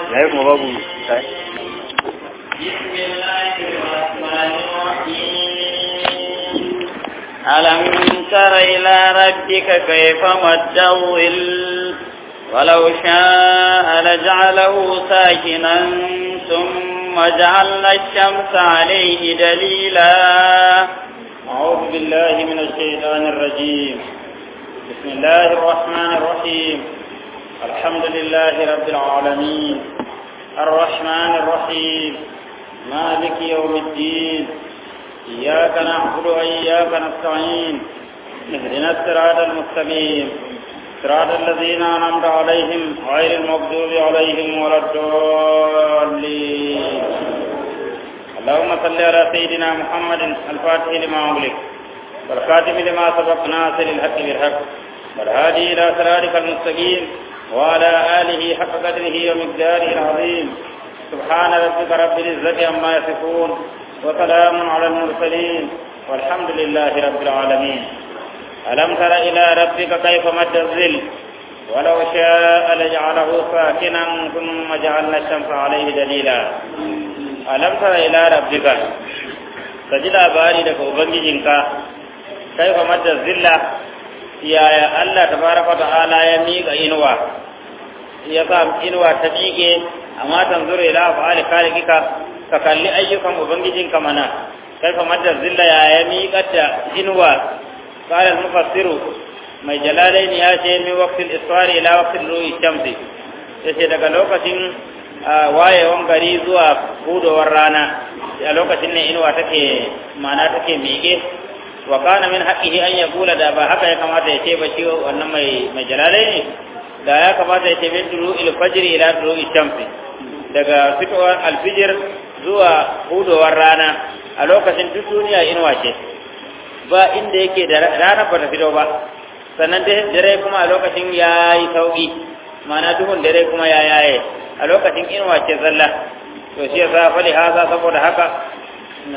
yayi kuma babu kai بسم الله الرحمن الرحيم ألم تر إلى ربك كيف مد الظل ولو شاء لجعله ساكنا ثم جعلنا الشمس عليه دليلا أعوذ بالله من الشيطان الرجيم بسم الله الرحمن الرحيم الحمد لله رب العالمين الرحمن الرحيم مالك يوم الدين إياك نعبد وإياك نستعين اهدنا الصراط المستقيم صراط الذين أنعمت عليهم غير المغضوب عليهم ولا الضالين اللهم صل على سيدنا محمد الفاتح لما أغلق والخاتم لما سبق ناصر الحق بالحق والهادي إلى صراطك المستقيم وعلى آله حق قدره ومقداره العظيم سبحان ربك رب العزة عما يصفون وسلام على المرسلين والحمد لله رب العالمين ألم تر إلى ربك كيف مد الظل ولو شاء لجعله ساكنا ثم جعلنا الشمس عليه دليلا ألم تر إلى ربك تجد باري لك أبنجنك كيف مد الظل yaya Allah tabaraka ta'ala ya miƙa inuwa ya sa inuwa ta miƙe amma tanzuru ila fa'ali khaliqika ka kalli ayyukan ubangijinka mana kaifa madda zilla ya ya miƙa ta inuwa qala al-mufassiru mai jalalain ya ce min waqtil isfari ila waqtil ru'i shamsi yace daga lokacin wayewan gari zuwa hudowar rana a lokacin ne inuwa take mana take miƙe wa kana min haqqihi an yaqula da ba haka ya kamata ya ce ba shi wannan mai mai jalalai ne da ya kamata ya ce min duru il fajr ila duru shamsi daga fitowar alfijir zuwa hudowar rana a lokacin duk duniya inuwa ce ba inda yake da rana ba ta fito ba sannan dare kuma a lokacin ya yi sauki ma'ana duhun dare kuma ya yaye a lokacin inuwa ce zalla to shi yasa fali haza saboda haka na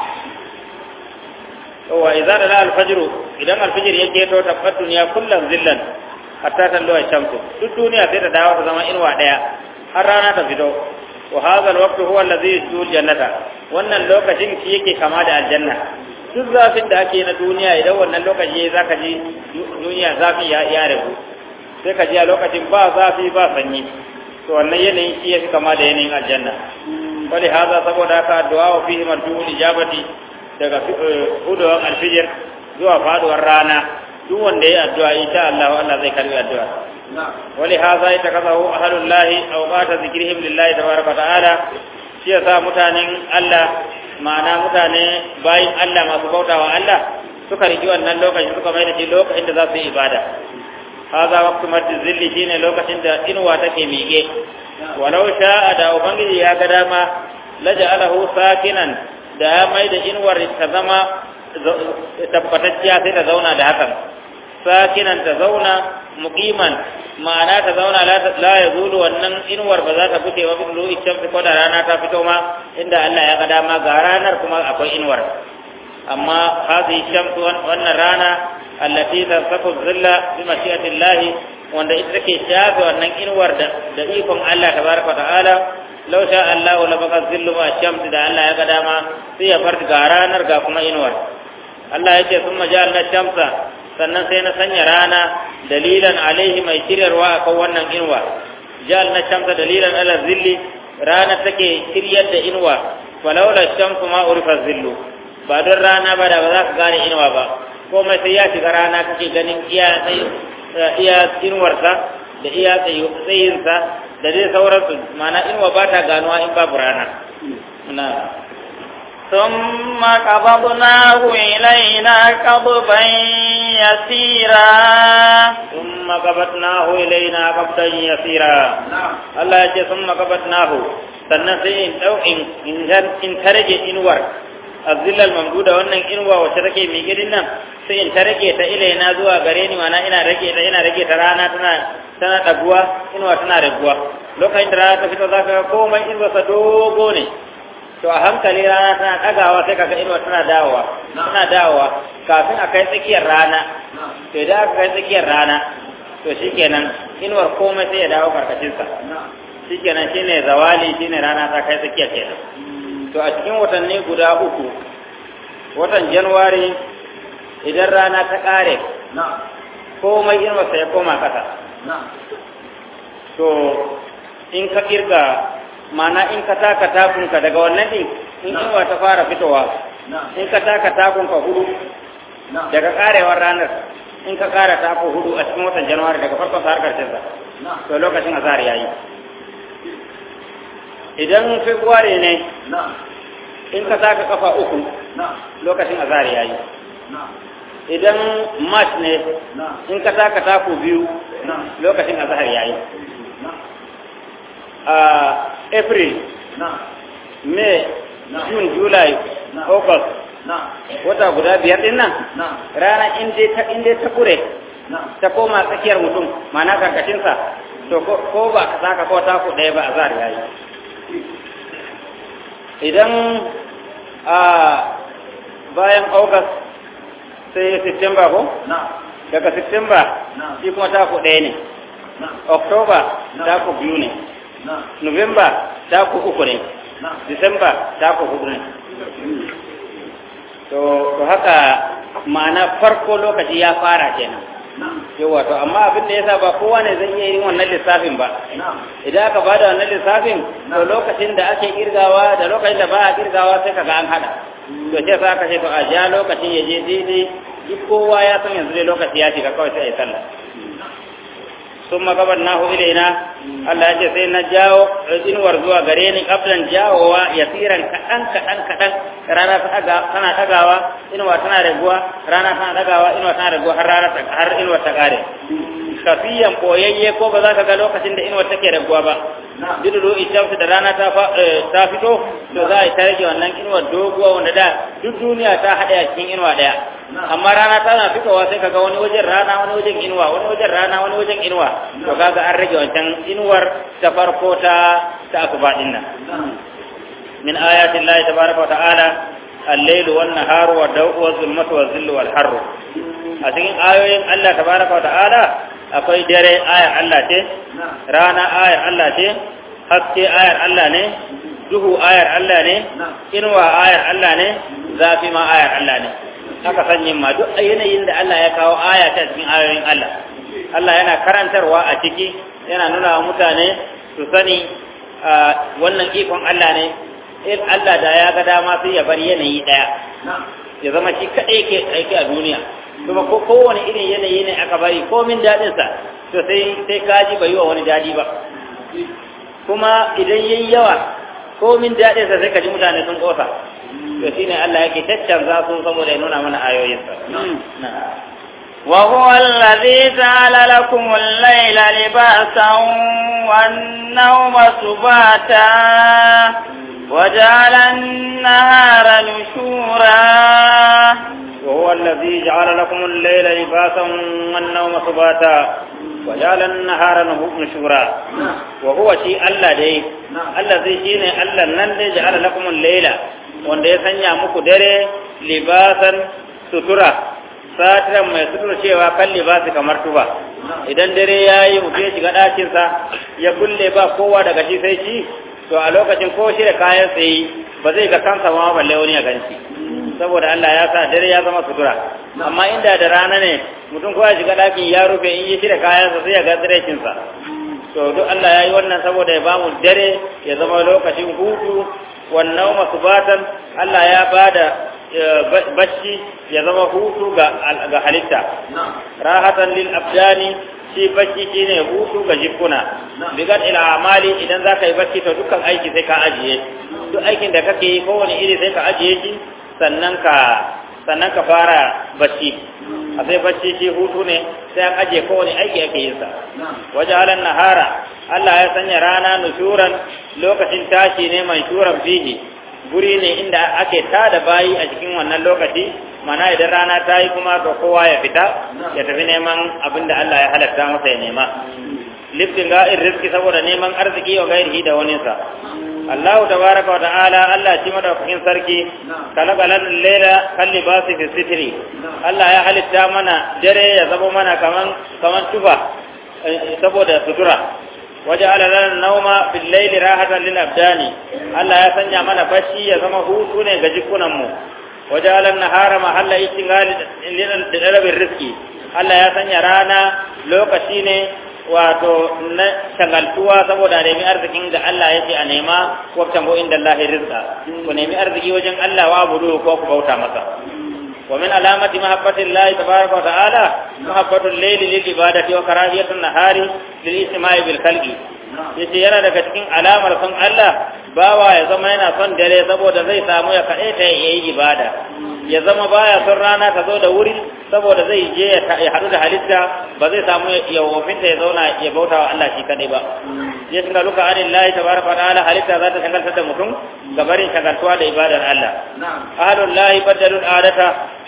wa idza da al-fajr idan al-fajr yake to tabbat duniya kullum zillan hatta tallu ash-shamsu duk duniya sai ta dawo ta zama inuwa daya har rana ta fito wa hadha al-waqt huwa alladhi yusul jannata wannan lokacin shi yake kama da aljanna duk zafin da ake na duniya idan wannan lokaci zaka ji duniya zafi ya ya rabu sai ka ji a lokacin ba zafi ba sanyi to wannan yanayin shi yake kama da yanayin aljanna wali hadha saboda haka addu'a wa fihi marjuul ijabati daga hudowar alfijir zuwa faduwar rana duk wanda ya addu'a insha Allah Allah zai karbi addu'a wali hadha yatakazahu ahlullahi aw qata zikrihim lillahi tabaraka ta'ala shi yasa mutanen Allah ma'ana mutane bayin Allah masu bautawa Allah suka riki wannan lokacin suka mai da shi lokacin da za su yi ibada hadha waqtu maddi zilli shine lokacin da inuwa take miƙe walau sha'a da ubangiji ya ga dama laja'alahu sakinan da ya mai da inuwar ta zama tabbatacciya sai ta zauna da hakan sakinan ta zauna muqiman ma'ana ta zauna la ya zulu wannan inuwar ba za ta fite ba bin ru'i shamsi ko da rana ta fito ma inda Allah ya ga dama ga ranar kuma akwai inuwar amma hadhihi shamsu wannan rana allati tasafu zilla bi mashi'atillah wanda ita take shafe wannan inuwar da da ikon Allah tabaraka ta'ala law sha Allah la baka zillu ma shamsi da Allah ya ga dama sai ya farka ga ranar ga kuma inuwar Allah yake summa ja'alna shamsa sannan sai na sanya rana dalilan alaihi mai shiryarwa akan wannan inuwa ja'alna shamsa dalilan ala zilli rana take shiryar da inuwa walaula shamsu ma urifa zillu ba don rana ba da ba za ka gane inuwa ba komai sai ya shiga rana kake ganin iya iya inuwarsa da iya tsayinsa da dai sauransu mana inuwa ba ta ganuwa in babu rana na ثم قبضناه إلينا قبضا يسيرا ثم قبضناه إلينا قبضا يسيرا الله يجي ثم قبضناه sannan sai in ɗau in tarage inuwar azillal mamduda wannan inuwa wacce take mai girin nan sai in ta rage ta ilaina zuwa gare ni mana ina rage ta ina rage ta rana tana tana daguwa inuwa tana raguwa lokacin da rana ta fito zaka ga komai inuwa sa dogo ne to a hankali rana tana ɗagawa sai kaga inuwa tana dawowa tana dawowa kafin a kai tsakiyar rana to idan aka kai tsakiyar rana to shikenan inuwar komai sai ya dawo karkashinsa shikenan shine zawali shine rana ta kai tsakiya kenan to a cikin watanni guda uku watan januwari idan rana ta kare komai inuwarsa ya koma kasa to in ka kirga mana in ka taka takunka daga wannan din in inuwa ta fara fitowa in ka taka takunka hudu daga karewar ranar in ka kara tako hudu a cikin watan januwari daga farkon sa har karshen sa to lokacin azhar yayi idan february ne in ka taka kafa uku lokacin azhar yayi idan march ne in ka taka taku biyu lokacin azhar yayi a april may june july august wata guda biyar din nan rana inda ta kure ta koma tsakiyar mutum mana karkashinsa to ko ba ka saka ko taku ɗaya ba a zar yayi idan a bayan august sai september ko daga september shi kuma taku ɗaya ne october taku biyu ne november taku uku ne december taku hudu ne to haka ma'ana farko lokaci ya fara kenan yawa to amma abin da yasa ba kowa ne zai iya yin wannan lissafin ba idan aka bada wannan lissafin to lokacin da ake kirgawa da lokacin da ba a kirgawa sai kaga an hada to sai sa aka ce to a ja lokacin ya je daidai duk kowa ya san yanzu dai lokaci ya shiga kawai sai a yi sallah sun magabar nahu ilaina Allah ya ce sai na jawo inuwar zuwa gare ni kablan jawowa ya tsiran kaɗan kaɗan kaɗan rana tana ɗagawa inuwa tana raguwa rana tana ɗagawa inuwa tana raguwa har rana har inuwar ta ƙare kafiyan boyayye ko ba za ka ga lokacin da inuwar take raguwa ba dido ishamsu da rana ta fito to za a yi ta rage wannan inuwar doguwa wanda da duk duniya ta haɗe a cikin inuwa ɗaya amma rana tana fitowa sai kaga wani wajen rana wani wajen inuwa wani wajen rana wani wajen inuwa to kaga an rage wancan inuwar ta farko ta ta asuba din nan min ayati llahi tabaraka wa ta'ala al-layl wan nahar wa daw'u wa zulmatu wa zillu wal harru a cikin ayoyin Allah tabaraka wa ta'ala akwai dare ayar Allah ce rana ayar Allah ce haske ayar Allah ne duhu ayar Allah ne inuwa ayar Allah ne zafi ma ayar Allah ne haka sanyin ma duk yanayin da Allah ya kawo aya ta cikin ayoyin Allah Allah yana karantarwa a ciki yana nuna wa mutane su sani wannan ikon Allah ne in Allah da ya ga dama sai ya bar yanayi daya ya zama shi kadai ke aiki a duniya kuma ko kowane irin yanayi ne aka bari komin dadin sa to sai sai kaji bai wa wani dadi ba kuma idan yayi yawa komin dadin sa sai kaji mutane sun kosa to shine Allah yake taccanza su saboda ya nuna mana ayoyinsa وهو الذي جعل لكم الليل لباسا والنوم سباتا وجعل النهار نشورا وهو الذي جعل لكم الليل لباسا والنوم سباتا وجعل النهار نشورا وهو شيء الله دي الذي شيء الله نن جعل لكم الليل wanda ya sanya muku dare libasan sutura satiran mai sutura cewa kan libasi kamar tuba idan dare ya yi mutum ya shiga ɗakinsa ya kulle ba kowa daga shi sai shi to a lokacin ko shi da kayan tsaye ba zai ga kansa ma balle wani ya ganci saboda Allah ya sa dare ya zama sutura amma inda da rana ne mutum ko ya shiga ɗakin ya rufe in yi shi da kayansa sai ya ga tsirekinsa to duk Allah ya yi wannan saboda ya bamu dare ya zama lokacin hutu wannan masu batan Allah ya ba da bacci ya zama hutu ga halitta rahatan lil abdani shi bacci shine hutu ga jikuna bigan ila amali idan za ka yi bacci to dukkan aiki sai ka ajiye duk aikin da kake yi kowane iri sai ka ajiye shi sannan ka sannan ka fara bacci a sai bacci shi hutu ne sai an ajiye kowane aiki ake yin sa waje halan nahara Allah ya sanya rana nushuran lokacin tashi ne mai shuran fihi guri ne inda ake tada bayi a cikin wannan lokaci mana idan rana ta yi kuma ga kowa ya fita ya tafi neman abin da Allah ya halatta masa ya nema liftin ga'in riski saboda neman arziki wa gairihi da waninsa Allah tabaraka wa ta'ala Allah shi madaukakin sarki kalaka lan layla kan libasi fi sitri Allah ya halitta mana dare ya zama mana kaman kaman tufa saboda sutura وجعل لنا النوم في الليل راحة للأبدان الله يسنع من بشي يزم هوتون غجكنا مو وجعل النهار محل اشتغال لطلب الرزق الله يسنع رانا لوكشي ne wato na shagaltuwa saboda nemi arzikin da Allah ya ce a nema wabtan go inda Allah rizqa ku nemi arziki wajen Allah wa budu ko ku bauta masa ومن علامة محبة الله تبارك وتعالى محبة الليل للعبادة وكراهية النهار للاجتماع بالخلق yace yana daga cikin alamar son Allah bawa ya zama yana son dare saboda zai samu ya kaɗai ta yayi ibada ya zama baya son rana ta zo da wuri saboda zai je ya haɗu da halitta ba zai samu ya wofinta ya zauna ya bauta wa Allah shi kaɗai ba ya shiga luka anin lahi tabaraka wa ta'ala halitta za ta shagaltar da mutum gabarin shagaltuwa da ibadar Allah ahlul lahi badalul adata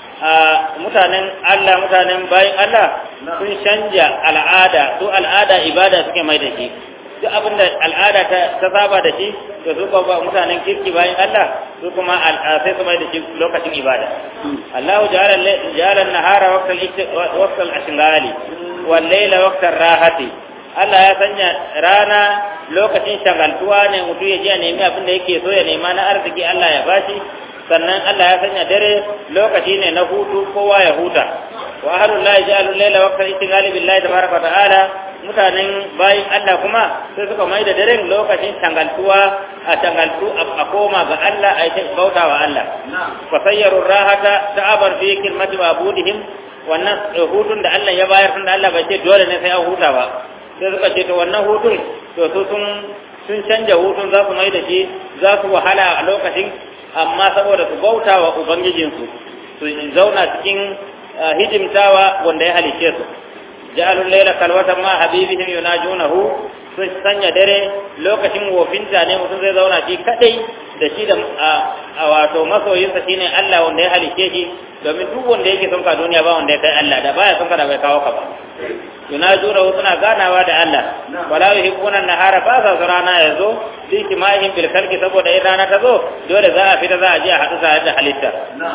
mutanen Allah mutanen bayin Allah sun canja al'ada su al'ada ibada suke mai da shi duk abin da al'ada ta saba da shi to su kuma mutanen kirki bayan Allah su kuma sai su mai da shi lokacin ibada Allah ja'ala an-nahara waqta al-ashghali wal layla waqta ar-rahati Allah ya sanya rana lokacin shagaltuwa ne mutum ya je ya nemi abin da yake so ya nema na arziki Allah ya bashi sannan Allah ya sanya dare lokaci ne na hutu kowa ya huta wa ahlul lahi ja'alul layla waqta istighali billahi tabaraka wa ta'ala mutanen bayin Allah kuma sai suka mai da daren lokacin tangaltuwa a tangaltu a koma ga Allah a yi bauta wa Allah fa sayyaru rahata ta'abar fi kilmati mabudihim wannan hutun da Allah ya bayar tunda Allah bai ce dole ne sai an huta ba sai suka ce to wannan hutun to su sun sun canja hutun za su mai da shi za su wahala a lokacin amma saboda su bauta wa ubangijinsu su zauna cikin hidimtawa wanda ya halice su ja'alul layla kalwatan ma habibihim yunajunahu sun sanya dare lokacin wofinta ne mutum zai zauna shi kadai da shi da a wato masoyinsa shine Allah wanda ya halice shi domin duk wanda yake son ka duniya ba wanda ya kai Allah da baya son ka da bai kawo ka ba yunajunahu suna ganawa da Allah wala yuhibbuna an-nahara ba sa rana yazo fi kimahim bil khalqi saboda in rana ta zo dole za a fita za a je a hadu da halitta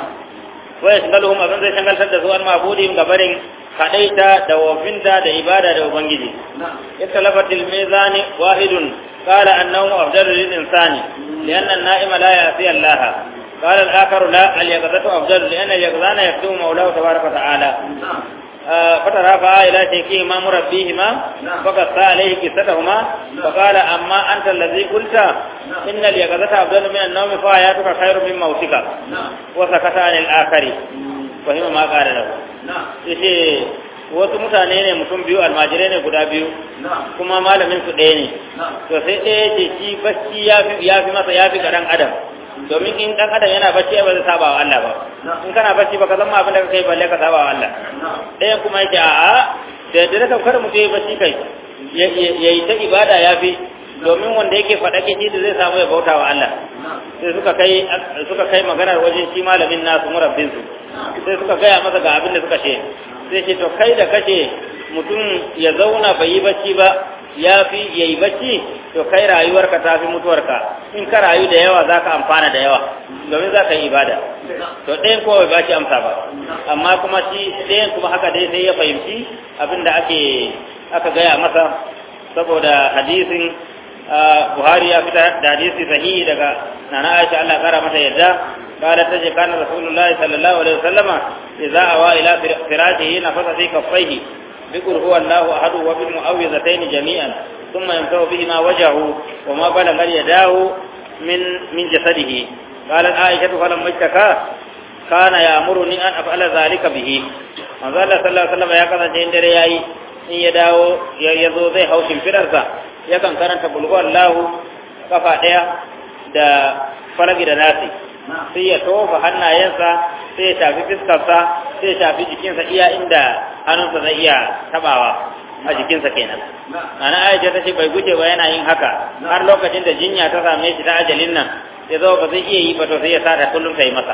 wa yashgaluhum abin zai shangaltar da su an mabudin gabarin kadaita da wafinta da ibada da ubangiji ittalafatil mizani wahidun qala annahu afdalu lil insani lianna an-na'ima la ya'si Allah قال الآخر لا اليقظة أفضل لأن اليقظان يخدم مولاه تبارك وتعالى فترافع إلى شيخهما مربيهما فقص عليه قصتهما فقال أما أنت الذي قلت إن اليقظة أفضل من النوم فحياتك خير من موتك وسكت عن الآخر فهم ما قال له yace wasu mutane ne mutum biyu almajirai ne guda biyu kuma malamin su ɗaya ne to sai ɗaya ce shi bacci ya fi masa ya fi ga ɗan adam domin in dan adam yana bacci ba zai saba wa Allah ba in kana bacci baka zama abin da kake balle ka saba wa Allah ɗayan kuma yake a'a da da ka kar mutum yayi bacci kai yayi ta ibada yafi domin wanda yake faɗa ke shi da zai samu ya bauta wa Allah sai suka kai suka kai maganar wajen shi malamin nasu murabbin su sai suka gaya masa ga abin da suka ce sai ce to kai da kace mutum ya zauna bai yi bacci ba ya fi ya yi bacci to kai rayuwarka ta fi mutuwarka in ka rayu da yawa za ka amfana da yawa domin za ka yi ibada to ɗayan kowa ba shi amsa ba amma kuma shi ɗayan kuma haka dai sai ya fahimci abin da ake aka gaya masa saboda hadisin buhari ya fita da hadisi sahihi daga nana aisha Allah kara mata yadda قالت تجي كان رسول الله صلى الله عليه وسلم إذا أوى إلى فراشه نفث في كفيه بقل هو الله أحد وبالمعوذتين جميعا ثم يمسح بهما وجهه وما بلغ يداه من من جسده قالت عائشة فلما اشتكى كان يأمرني أن أفعل ذلك به manzo Allah sallallahu alaihi wasallam ya kasance in dare yayi in ya dawo ya zo zai hau shimfidarsa yakan karanta bulhu Allahu kafa daya da faragi da nasi sai ya tofa hannayensa sai ya shafi fiskarsa sai ya shafi jikinsa iya inda hannunsa zai iya tabawa a jikinsa kenan ana aisha ta ce bai guje ba yana yin haka har lokacin da jinya ta same shi ta ajalin nan ya zo ba zai iya yi ba to sai ya sa ta kullum ta yi masa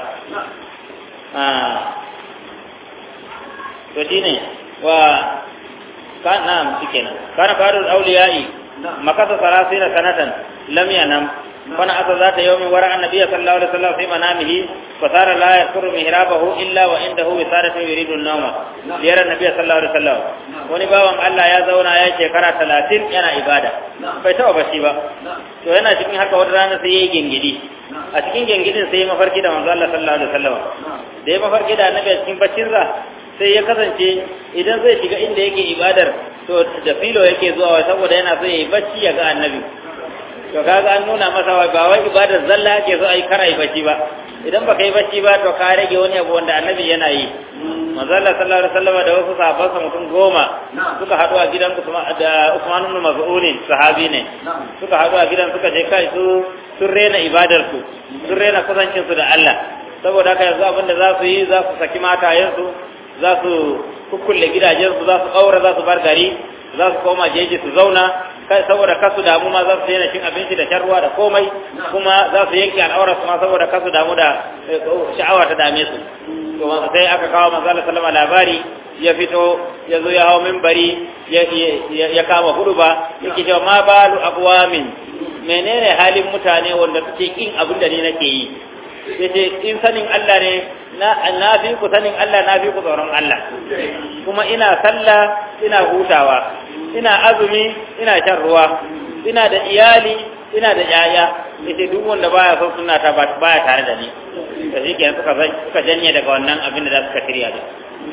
to shine wa kan na shi kenan kana farul auliyai makasa sarasina sanatan lam yanam fana asa zata yawmin wara annabi sallallahu alaihi wasallam fi manamihi fa sara la yadhkuru mihrabahu illa wa indahu wisadatu yuridu an-nawma liyara annabi sallallahu alaihi wasallam wani bawan Allah ya zauna ya shekara 30 yana ibada bai taba bashi ba to yana cikin haka wata rana sai yayi gengidi a cikin gengidin sai ya mafarki da manzo Allah sallallahu alaihi wasallam da ya mafarki da annabi a cikin baccinsa sai ya kasance idan zai shiga inda yake ibadar to da filo yake zuwa saboda yana so yayi bacci ya ga annabi to kaga an nuna masa wai ba wai ibadar zalla yake so ai kara yi bacci ba idan baka yi bacci ba to ka rage wani abu wanda annabi yana yi manzo Allah sallallahu alaihi wasallam da wasu sahabbansa mutum goma suka haɗu a gidan da Usman ibn Mas'ud sahabi ne suka haɗu a gidan suka je kai su sun rena ibadar su sun rena kusancin su da Allah saboda haka yanzu abinda za su yi za su saki matayensu za su kukkulle gidajensu za su ƙaura za su bar gari za su koma jeji su zauna kai saboda kasu damu ma za su daina cin abinci da shan ruwa da komai kuma za su yanke al'aura su ma saboda kasu damu da sha'awa ta dame su to sai aka kawo manzo Allah sallama labari ya fito ya zo ya hawo minbari ya kama hudu ba yake cewa ma balu aqwamin menene halin mutane wanda suke kin abin da ni nake yi yace in sanin Allah ne na na fi ku sanin Allah na fi ku tsoron Allah kuma ina sallah ina hutawa ina azumi ina shan ruwa ina da iyali ina da yaya yace duk wanda baya son sunna ta baya tare da ni to shi kenan suka suka janye daga wannan abin da suka shirya da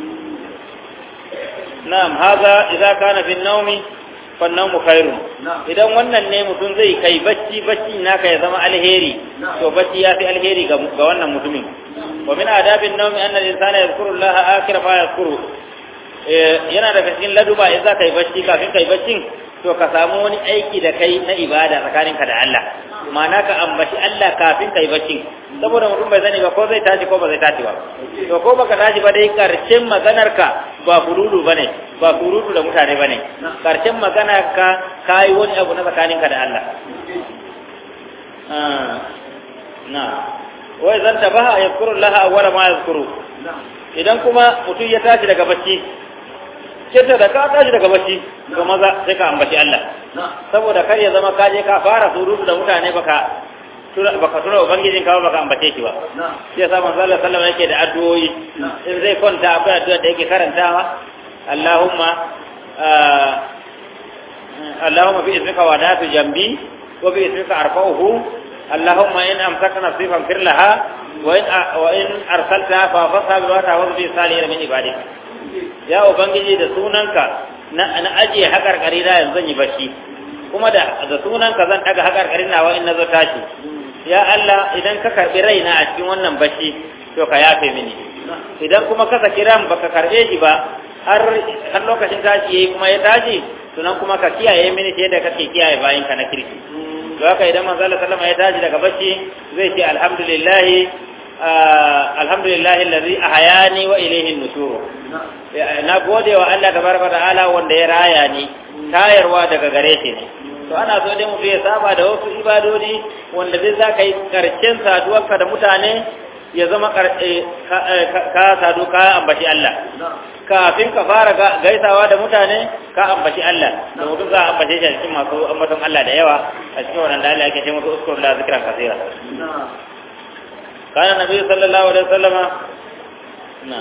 na'am haza idza kana fi an-nawmi fa an-nawmu khairun idan wannan ne mutum zai kai bacci bacci naka ya zama alheri to bacci ya fi alheri ga wannan mutumin wa min adabin nawmi anna al-insana yadhkuru Allah akhir ma yadhkuru yana daga cikin laduba in za ka yi bacci kafin ka yi baccin to ka samu wani aiki da kai na ibada tsakaninka da Allah ma'ana ka ambaci Allah kafin ka yi baccin saboda mutum bai sani ba ko zai tashi ko ba zai tashi ba to ko baka tashi ba dai karshen maganarka ba furudu bane ba furudu da mutane bane karshen maganarka kai wani abu na tsakaninka da Allah na wai zan tabaha yazkuru Allah awwala ma yazkuru idan kuma mutum ya tashi daga bacci kenta da ka tashi daga bacci ga maza sai ka ambaci Allah saboda kar ya zama ka je ka fara surutu da mutane baka baka tura ubangijin ka baka ambace shi ba shi yasa manzo Allah sallallahu yake da addu'o'i in zai kwanta akwai addu'a da yake karantawa Allahumma Allahumma bi ismika wadatu jambi wa bi ismika arfa'uhu Allahumma in amsaka nasifan firlaha wa in wa in arsalta fa fasa bi wata wa bi salihin min ibadika ya ubangiji da sunanka na na ajiye hakarkari da yanzu zan yi bashi kuma da da sunanka zan daga hakarkarin nawa in nazo tashi ya Allah idan ka karbi raina a cikin wannan bashi to ka yafe mini idan kuma ka saki ran baka karbe shi ba har har lokacin tashi yayi kuma ya tashi sunan kuma ka kiyaye mini sai da kake kiyaye bayin ka na kirki to haka idan manzo Allah sallama ya tashi daga bashi zai ce alhamdulillah alhamdulillah alladhi ahyani wa ilayhi an-nushur na gode wa Allah tabaraka ta'ala wanda ya raya ni tayarwa daga gare shi ne to ana so dai mutum ya saba da wasu ibadodi wanda zai za ka yi karshen saduwarka da mutane ya zama ka sadu ka ambaci Allah kafin ka fara gaisawa da mutane ka ambaci Allah da mutum za a ambace shi a cikin masu ambaton Allah da yawa a cikin wadanda Allah yake ce musu uskur la zikran kasira kana nabi sallallahu alaihi wasallama na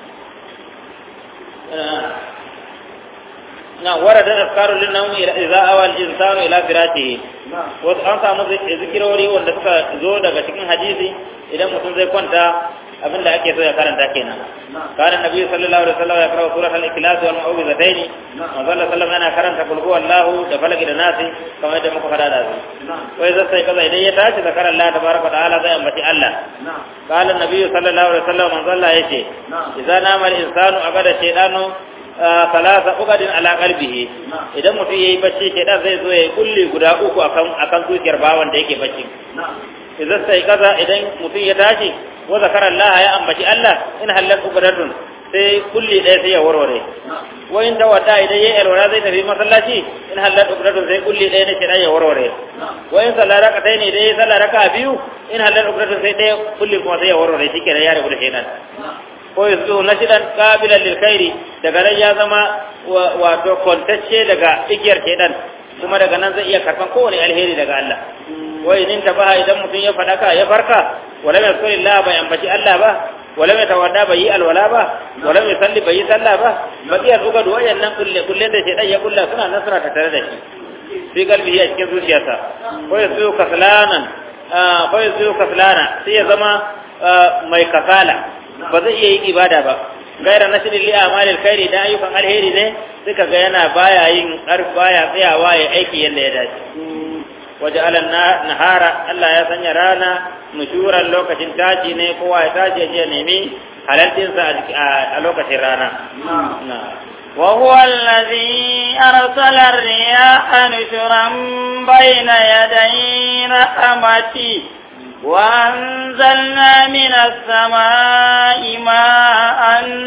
na warada afkaru lin nawmi ila idza awa al insanu ila firatihi wasu an samu zikirori wanda suka zo daga cikin hadisi idan mutum zai kwanta abinda ake so ya karanta kenan kana nabi sallallahu alaihi wasallam ya karanta surat al-ikhlas wal mu'awwidhatayn manzo Allah sallallahu yana karanta kul huwallahu da falaki da nasi kamar yadda muka fada da su wai zai sai kaza idan ya tashi zakar Allah tabaraka ta'ala zai ambaci Allah kana nabi sallallahu alaihi wasallam manzo Allah yace idza nama al-insanu abada shaytanu salasa ugadin ala qalbihi idan mutum yayi bacci shaytan zai zo yayi kulli guda uku akan akan zuciyar bawan da yake bacci idan sai kaza idan mutum ya tashi wa zakara Allah ya ambaci Allah in halal ugadatun sai kulli ɗaya sai ya warware wa in tawada idan yayi alwala zai tafi masallaci in halal ugadatun sai kulli ɗaya ne shaytan ya warware wa in sallara ka ne idan yayi sallara ka biyu in halal ugadatun sai ɗaya kulli kuma sai ya warware shikenan ya rabu da shaytan ko yanzu na shidan kabilan lil khairi daga nan ya zama wato kontacce daga igiyar shedan kuma daga nan zai iya karban kowane alheri daga Allah wai nin tabaha idan mutum ya fadaka ya farka wala mai kulli bai ambaci Allah ba wala mai tawadda bai yi alwala ba wala mai salli bai yi sallah ba ba iya duka da wayannan kulle kulle da shedan ya kulla suna nan suna tare da shi fi galbi ya cikin zuciyarsa ko ya zo kaslanan ko ya zo kaslana sai ya zama mai kasala ba zai iya yin ibada ba gaira nasirin li amalil khairi da ayyukan alheri ne suka ga yana baya yin baya tsayawa ya aiki yadda ya dace waje alan nahara Allah ya sanya rana nushuran lokacin taji ne kowa ya taji ya nemi halaltinsa a lokacin rana وهو الذي أرسل الرياح نشرا بين يدي رحمته وأنزلنا من السماء ماء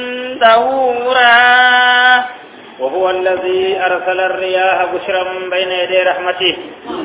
دهورا وهو الذي أرسل الرياح بشرا بين يدي رحمته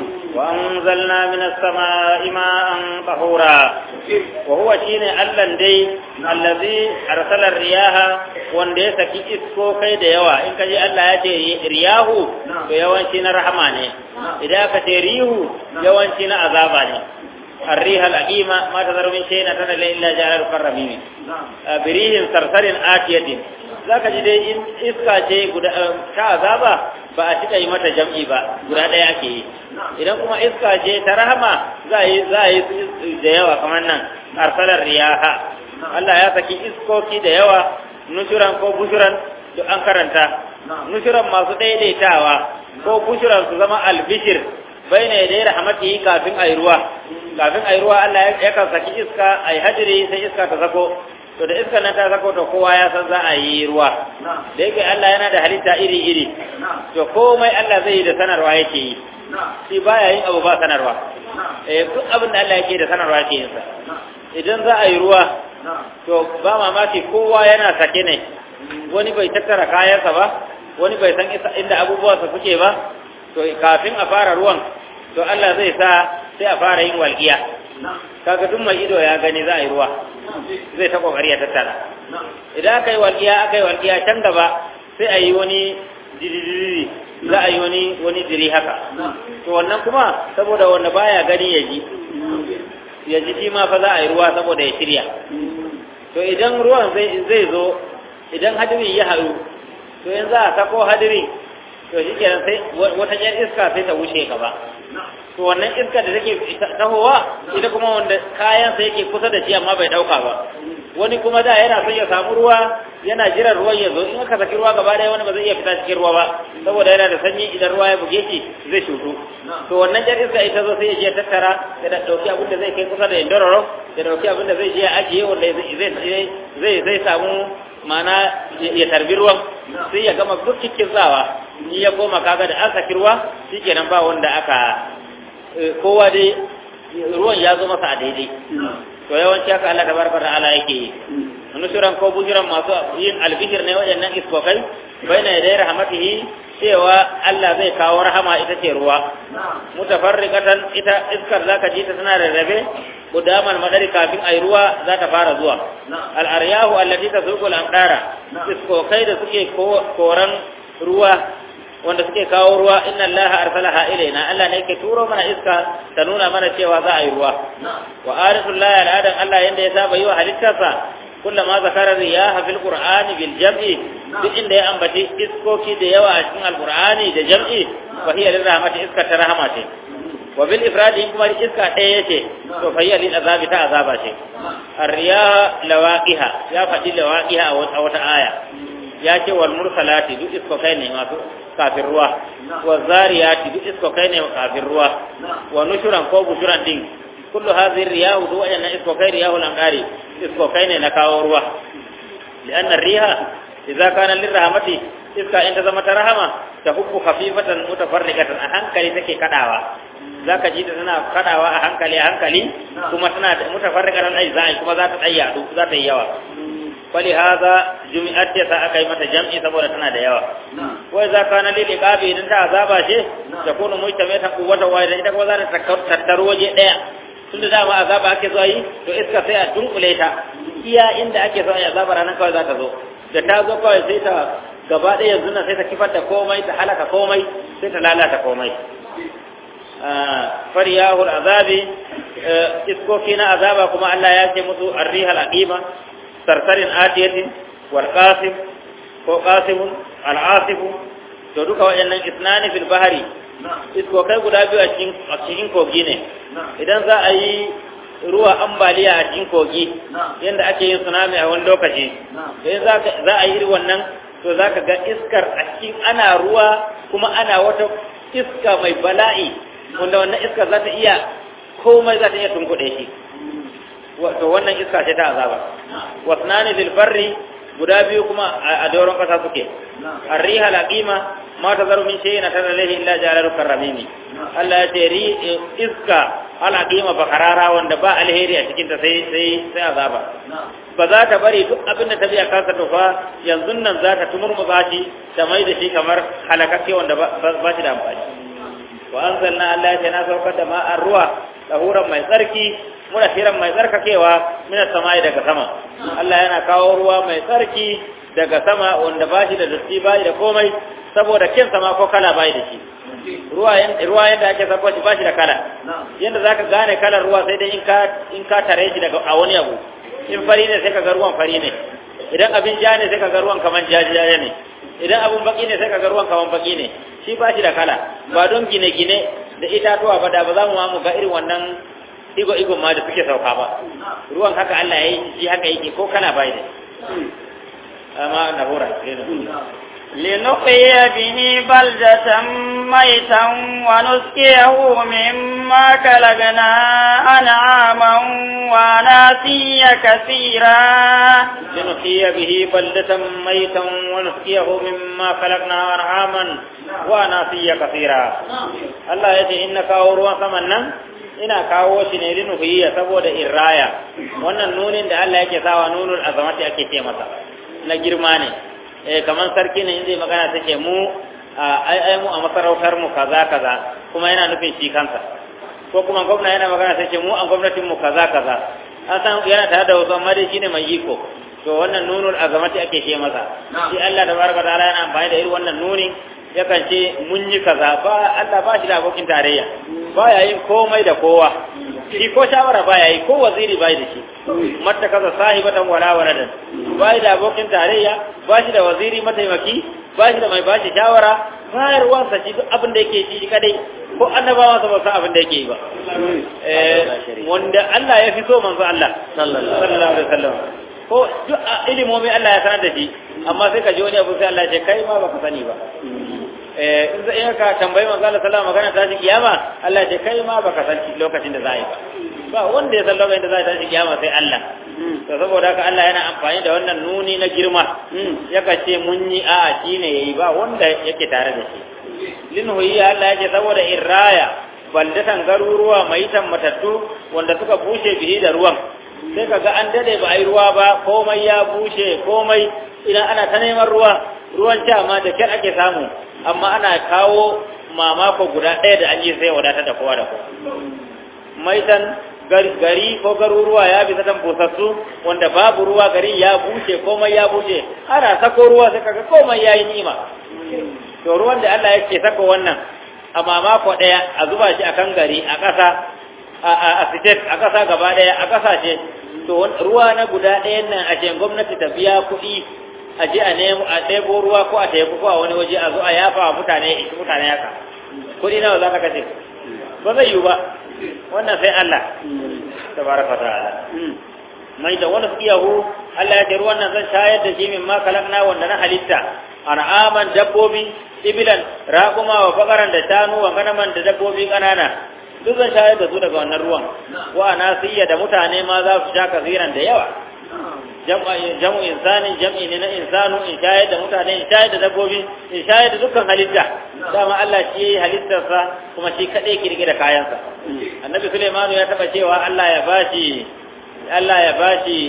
وأنزلنا من السماء ماء طهورا وهو شين ألن دي الذي أرسل الرياح وندي سكي إسكو كي ديوا إن كجي ألا يجي رياه ويوان شين رحماني إذا كتريه يوان شين عذاباني الريح الأقيمة ما تذر من شيء نتنى إلا جعل القرمين بريح سرسر آتية zaka ji dai iska ce guda ta azaba ba a cika yi mata jam'i ba guda ɗaya ake yi idan kuma iska ce ta rahama za yi za yi da yawa kamar nan arsalar riyaha Allah ya saki iskoki da yawa nushuran ko bushuran to an karanta nushuran masu daidaitawa ko bushuran su zama albishir baina yadai rahmatihi kafin ayi ruwa kafin ayi ruwa Allah ya kan saki iska ayi hadiri sai iska ta sako to da iskar nan ta sako to kowa ya san za a yi ruwa da yake Allah yana da halitta iri-iri to komai Allah zai yi da sanarwa yake yi shi baya yin abu ba sanarwa eh duk abin da Allah yake da sanarwa yake yin sa idan za a yi ruwa to ba mamaki kowa yana sake ne wani bai tattara kayansa ba wani bai san inda abubuwansa suke ba to kafin a fara ruwan to Allah zai sa sai a fara yin walƙiya kaga duk mai ido ya gani za a yi ruwa zai ta kokari ya tattara idan aka yi walƙiya aka yi walƙiya can gaba sai a yi wani dididiri za a yi wani wani diri haka to wannan kuma saboda wanda baya gani ya ji ya ji shi ma fa za a yi ruwa saboda ya shirya to idan ruwan zai zo idan hadirin ya haɗu to yanzu a sako hadirin to shi kenan sai wata jan iska sai ta wuce gaba to wannan iska da take tahowa ita kuma wanda kayansa yake kusa da shi amma bai dauka ba wani kuma da yana son ya samu ruwa yana jiran ruwan ya zo in aka saki ruwa gaba daya wani ba zai iya fita cikin ruwa ba saboda yana da sanyi idan ruwa ya buge shi zai shutu to wannan jar iska ita zo sai ya je tattara ya dauki abin da zai kai kusa da indororo ya dauki abin da zai je ya ajiye wanda zai zai zai samu mana ya tarbi ruwan sai ya gama duk cikin tsawa ni ya koma kaga da an saki ruwa shikenan ba wanda aka kowa dai ruwan ya zo masa a daidai to yawanci haka Allah tabaraka ta'ala yake yi nusuran ko bujuran masu yin albishir ne waɗannan iskokai baina yadai rahmatihi cewa Allah zai kawo rahama ita ce ruwa mutafarriqatan ita iskar zaka ji ta tana rarrabe gudamal madari kafin ai ruwa za ta fara zuwa al aryahu allati tasuqu al amdara iskokai da suke koran ruwa wanda suke kawo ruwa inna allaha arsalaha ilaina Allah ne yake turo mana iska ta nuna mana cewa za a yi ruwa wa arisul la al'adan Allah yanda ya saba yi wa halittarsa kullama zakara riyaha fil qur'ani bil jam'i duk inda ya ambaci iskoki da yawa a cikin alqur'ani da jam'i fa hiya lil rahmati iska ta rahama ce wa bil ifradi kuma iska ɗaya yace to fa hiya lil azabi ta azaba ce ar-riyaha lawaqiha ya faɗi lawaqiha a wata aya ya ce wal mursalati duk iskokai ne masu kafin ruwa wa zariyati duk iskokai ne kafin ruwa wa nushuran ko bushuran din kullu hadhihi riyahu duk wayannan iskokai riyahu langari iskokai ne na kawo ruwa lianna riha idza kana lirahmati iska in ta zama ta rahama ta hubbu khafifatan mutafarriqatan a hankali take kadawa zaka ji ta tana kadawa a hankali a hankali kuma tana da mutafarriqatan ai zai kuma za ta tsaya za ta yi yawa fali haza jumi'at ta aka yi mata jam'i saboda tana da yawa wai za ka na lili qabi idan ta azaba ce ta kunu mujtama ta kuwata wa idan ita kuma za ta tattaro waje daya tunda dama azaba ake so yi to iska sai a dunkule ta iya inda ake so yi azaba ranar kawai za ta zo da ta zo kawai sai ta gaba ɗaya yanzu nan sai ta kifar da komai ta halaka komai sai ta lalata komai fariyahul azabi iskoki na azaba kuma Allah ya ce musu arrihal aqima sarsarin atiyatin wal qasim ko qasimun al asifu to duka waɗannan isnani fil bahari iskokai guda biyu a cikin a cikin kogi ne idan za a yi ruwa ambaliya a cikin kogi yadda ake yin tsunami a wani lokaci sai za a yi wannan to za ka ga iskar a cikin ana ruwa kuma ana wata iska mai bala'i wanda wannan iskar za ta iya komai za ta iya tunkuɗe shi to wannan iska ce ta azaba wasnani fil barri guda biyu kuma a doron kasa suke arriha laqima ma tazaru min shay'in tadallahu illa jalalu karramimi Allah ya ce ri iska alaqima ba karara wanda ba alheri a cikin ta sai sai sai azaba ba za ta bari duk abin da ta biya kasa to fa yanzu nan za ta tumurmuza shi ta mai da shi kamar halakakke wanda ba shi da amfani wa anzalna Allah ya na saukar da ma'ar ruwa tahuran mai tsarki muna firan mai tsarkakewa mina samai daga sama Allah yana kawo ruwa mai tsarki daga sama wanda ba shi da datti ba da komai saboda kin sama ko kala bai da shi ruwa ruwa yadda ake sako shi ba shi da kala yadda zaka gane kalar ruwa sai dai in ka in ka tare shi daga a wani abu in fari ne sai ka ga ruwan fari ne idan abin ja ne sai ka ga ruwan kaman jajaja ne idan abin baki ne sai ka ga ruwan kaman baki ne shi ba shi da kala ba don gine-gine da itatuwa ba da ba za mu ma mu ga irin wannan igo-igo ma da suke sauka ba ruwan haka Allah ya yi shi haka yake ko kana bai da amma na hura لنحيي به بلدة ميتا ونسقيه مما كلبنا أنعاما وناسيا كثيرا لنحيي به بلدة ميتا ونسقيه مما خلقنا أنعاما وناسيا كثيرا الله يجي إنك أوروا ثمنا ina kawo shi ne linuhiyya saboda irraya wannan nunin da Allah yake sawa nunul azamati ake ce masa na girma ne eh kaman sarki ne inda magana take mu ai ai mu a masarautar mu kaza kaza kuma yana nufin shi kansa ko kuma gwamna yana magana take mu a gwamnatin mu kaza kaza an san yana tare da wasu amma dai shine mai iko to wannan nunul azamati ake ce masa shi Allah da baraka ta'ala yana amfani da irin wannan nuni yakan ce mun yi kaza ba Allah ba shi da abokin tarayya ba ya yin komai da kowa shi ko shawara ba ya yi ko waziri ba da shi matta kaza sahibatan wala waladan ba da abokin tarayya ba shi da waziri mataimaki ba shi da mai ba shi shawara bayarwansa shi duk abin da yake shi kadai ko annabawa sa ba san abin da yake yi ba eh wanda Allah ya fi so manzo Allah sallallahu alaihi wasallam ko duk ilimomi Allah ya sanar da shi amma sai ka ji wani abu sai Allah ya ce kai ma baka sani ba eh in zai ka tambayi manzo Allah sallallahu alaihi wasallam magana ta kiyama Allah ya ce kai ma baka san lokacin da za a yi ba ba wanda ya san lokacin da za a tashi kiyama sai Allah to saboda haka Allah yana amfani da wannan nuni na girma yaka ce mun yi a'a shine yayi ba wanda yake tare da shi linhuyi Allah yake saboda irraya baldatan garuruwa maitan matattu wanda suka bushe bihi da ruwan sai kaga an dade ba ai ruwa ba komai ya bushe komai idan ana ta neman ruwa ruwan sha ma da kyar ake samu amma ana kawo mamako guda ɗaya da an yi sai wadatar da kowa da kowa maitan gari ko garuruwa ya bi satan busassu wanda babu ruwa gari ya bushe komai ya bushe ana sako ruwa sai kaga komai yayi nima to ruwan da Allah yake sako wannan a mamako daya a zuba shi akan gari a ƙasa a state a ƙasa gaba daya a ƙasashe to ruwa na guda ɗayan nan a ce gwamnati ta biya kuɗi a je a nemo a ɗebo ruwa ko a teku ko a wani waje a zo a yafa wa mutane mutane haka kuɗi nawa za ka kashe ba zai yiwu ba wannan sai Allah tabaraka ta'ala mai da wani tsiyahu Allah ya ce ruwan nan zan shayar da shi min ma kalakna wanda na halitta an'aman dabbobi ibilan raquma wa faqaran da shanu wa ganaman da dabbobi kanana duk zan shayar da su daga wannan ruwan wa nasiya da mutane ma za su sha kaziran da yawa jam'u insanin jam'i ne na insanu in shayar da mutane in shayar da dabbobi in shayar da dukkan halitta dama Allah shi yayi halittarsa kuma shi kadai kirge da kayansa annabi Sulaimanu ya taba cewa Allah ya bashi Allah ya bashi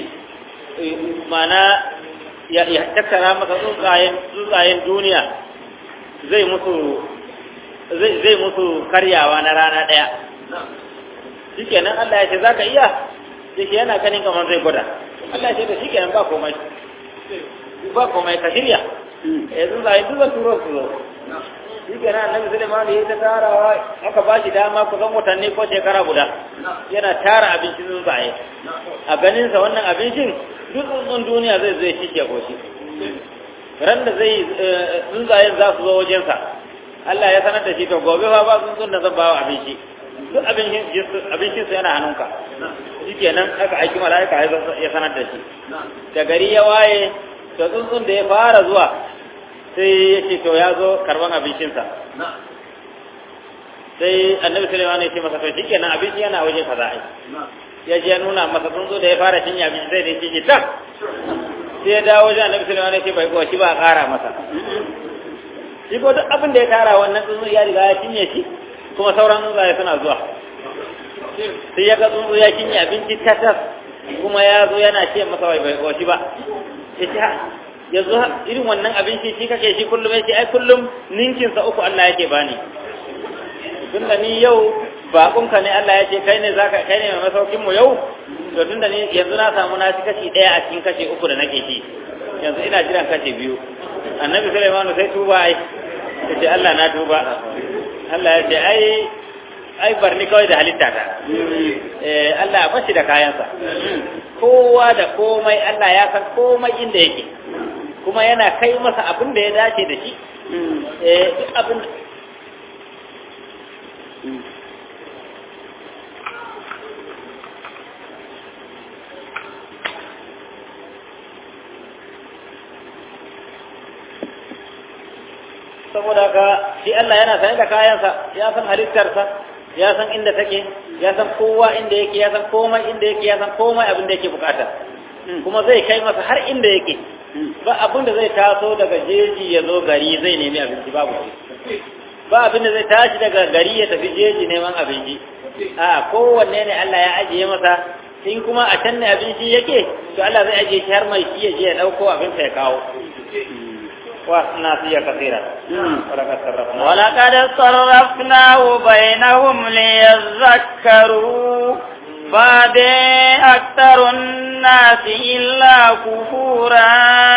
mana ya tattara masa tsuntsayen tsuntsayen duniya zai musu zai zai musu karyawa na rana daya shikenan Allah ya ce zaka iya sai yana ganin kamar zai gwada Allah ce da shi kenan ba komai ba komai ka shirya eh tsuntsaye duk zan turo su zo shi ke nan annabi Suleiman ya ta tarawa aka ba shi dama kusan watanni ko shekara guda yana tara abincin tsuntsaye a ganinsa wannan abincin duk tsuntsun duniya zai zai shi ke koshi ran da zai tsuntsayen za su zo wajensa Allah ya sanar da shi to gobe fa ba tsuntsun da zan ba wa abinci duk abincin su yana hannunka shi kenan aka aiki mala'ika ya sanar da shi da gari ya waye to tsuntsun da ya fara zuwa sai ya ce to ya zo karban abincinsa sai annabi sulaiman ya ce masa to shi kenan abinci yana waje kaza ai ya je ya nuna masa tsuntsu da ya fara cin abinci zai da shi tak sai ya dawo wajen annabi sulaiman ya ce bai kowa shi ba a kara masa shi ko duk abin da ya tara wannan tsuntsu ya riga ya cinye shi kuma sauran tsuntsaye suna zuwa sai ya ga tsuntsu ya cinye abinci tatas kuma ya zo yana ce masa bai bai kowa shi ba ya ce yanzu irin wannan abinci shi kake shi kullum ya ce ai kullum ninkinsa uku Allah yake bani tunda ni yau baƙonka ne Allah ya ce kai ne zaka kai ne mai masaukin mu yau to tunda ni yanzu na samu na ci kashi ɗaya a cikin kashi uku da nake ci yanzu ina jiran kashi biyu annabi Sulaiman sai tuba ai ya ce Allah na tuba Allah ya ce ai ai barni kawai da halitta ta eh Allah ya bashi da kayansa kowa da komai Allah ya san komai inda yake kuma yana kai masa abin da ya dace da shi eh duk abin saboda ka shi Allah yana sanye da kayansa ya san halittarsa ya san inda take ya san kowa inda yake ya san komai inda yake ya san komai abin da yake bukata kuma zai kai masa har inda yake ba abin da zai taso daga jeji ya zo gari zai nemi abinci babu ba abin da zai tashi daga gari ya tafi jeji neman abinci a kowanne ne Allah ya ajiye masa in kuma a can ne abinci yake to Allah zai ajiye shi har mai shi ya je ya dauko abinsa ya kawo وناسيا كثيرا ولقد صرفنا ولقد صرفناه بينهم ليذكروا بعد أكثر الناس إلا كفورا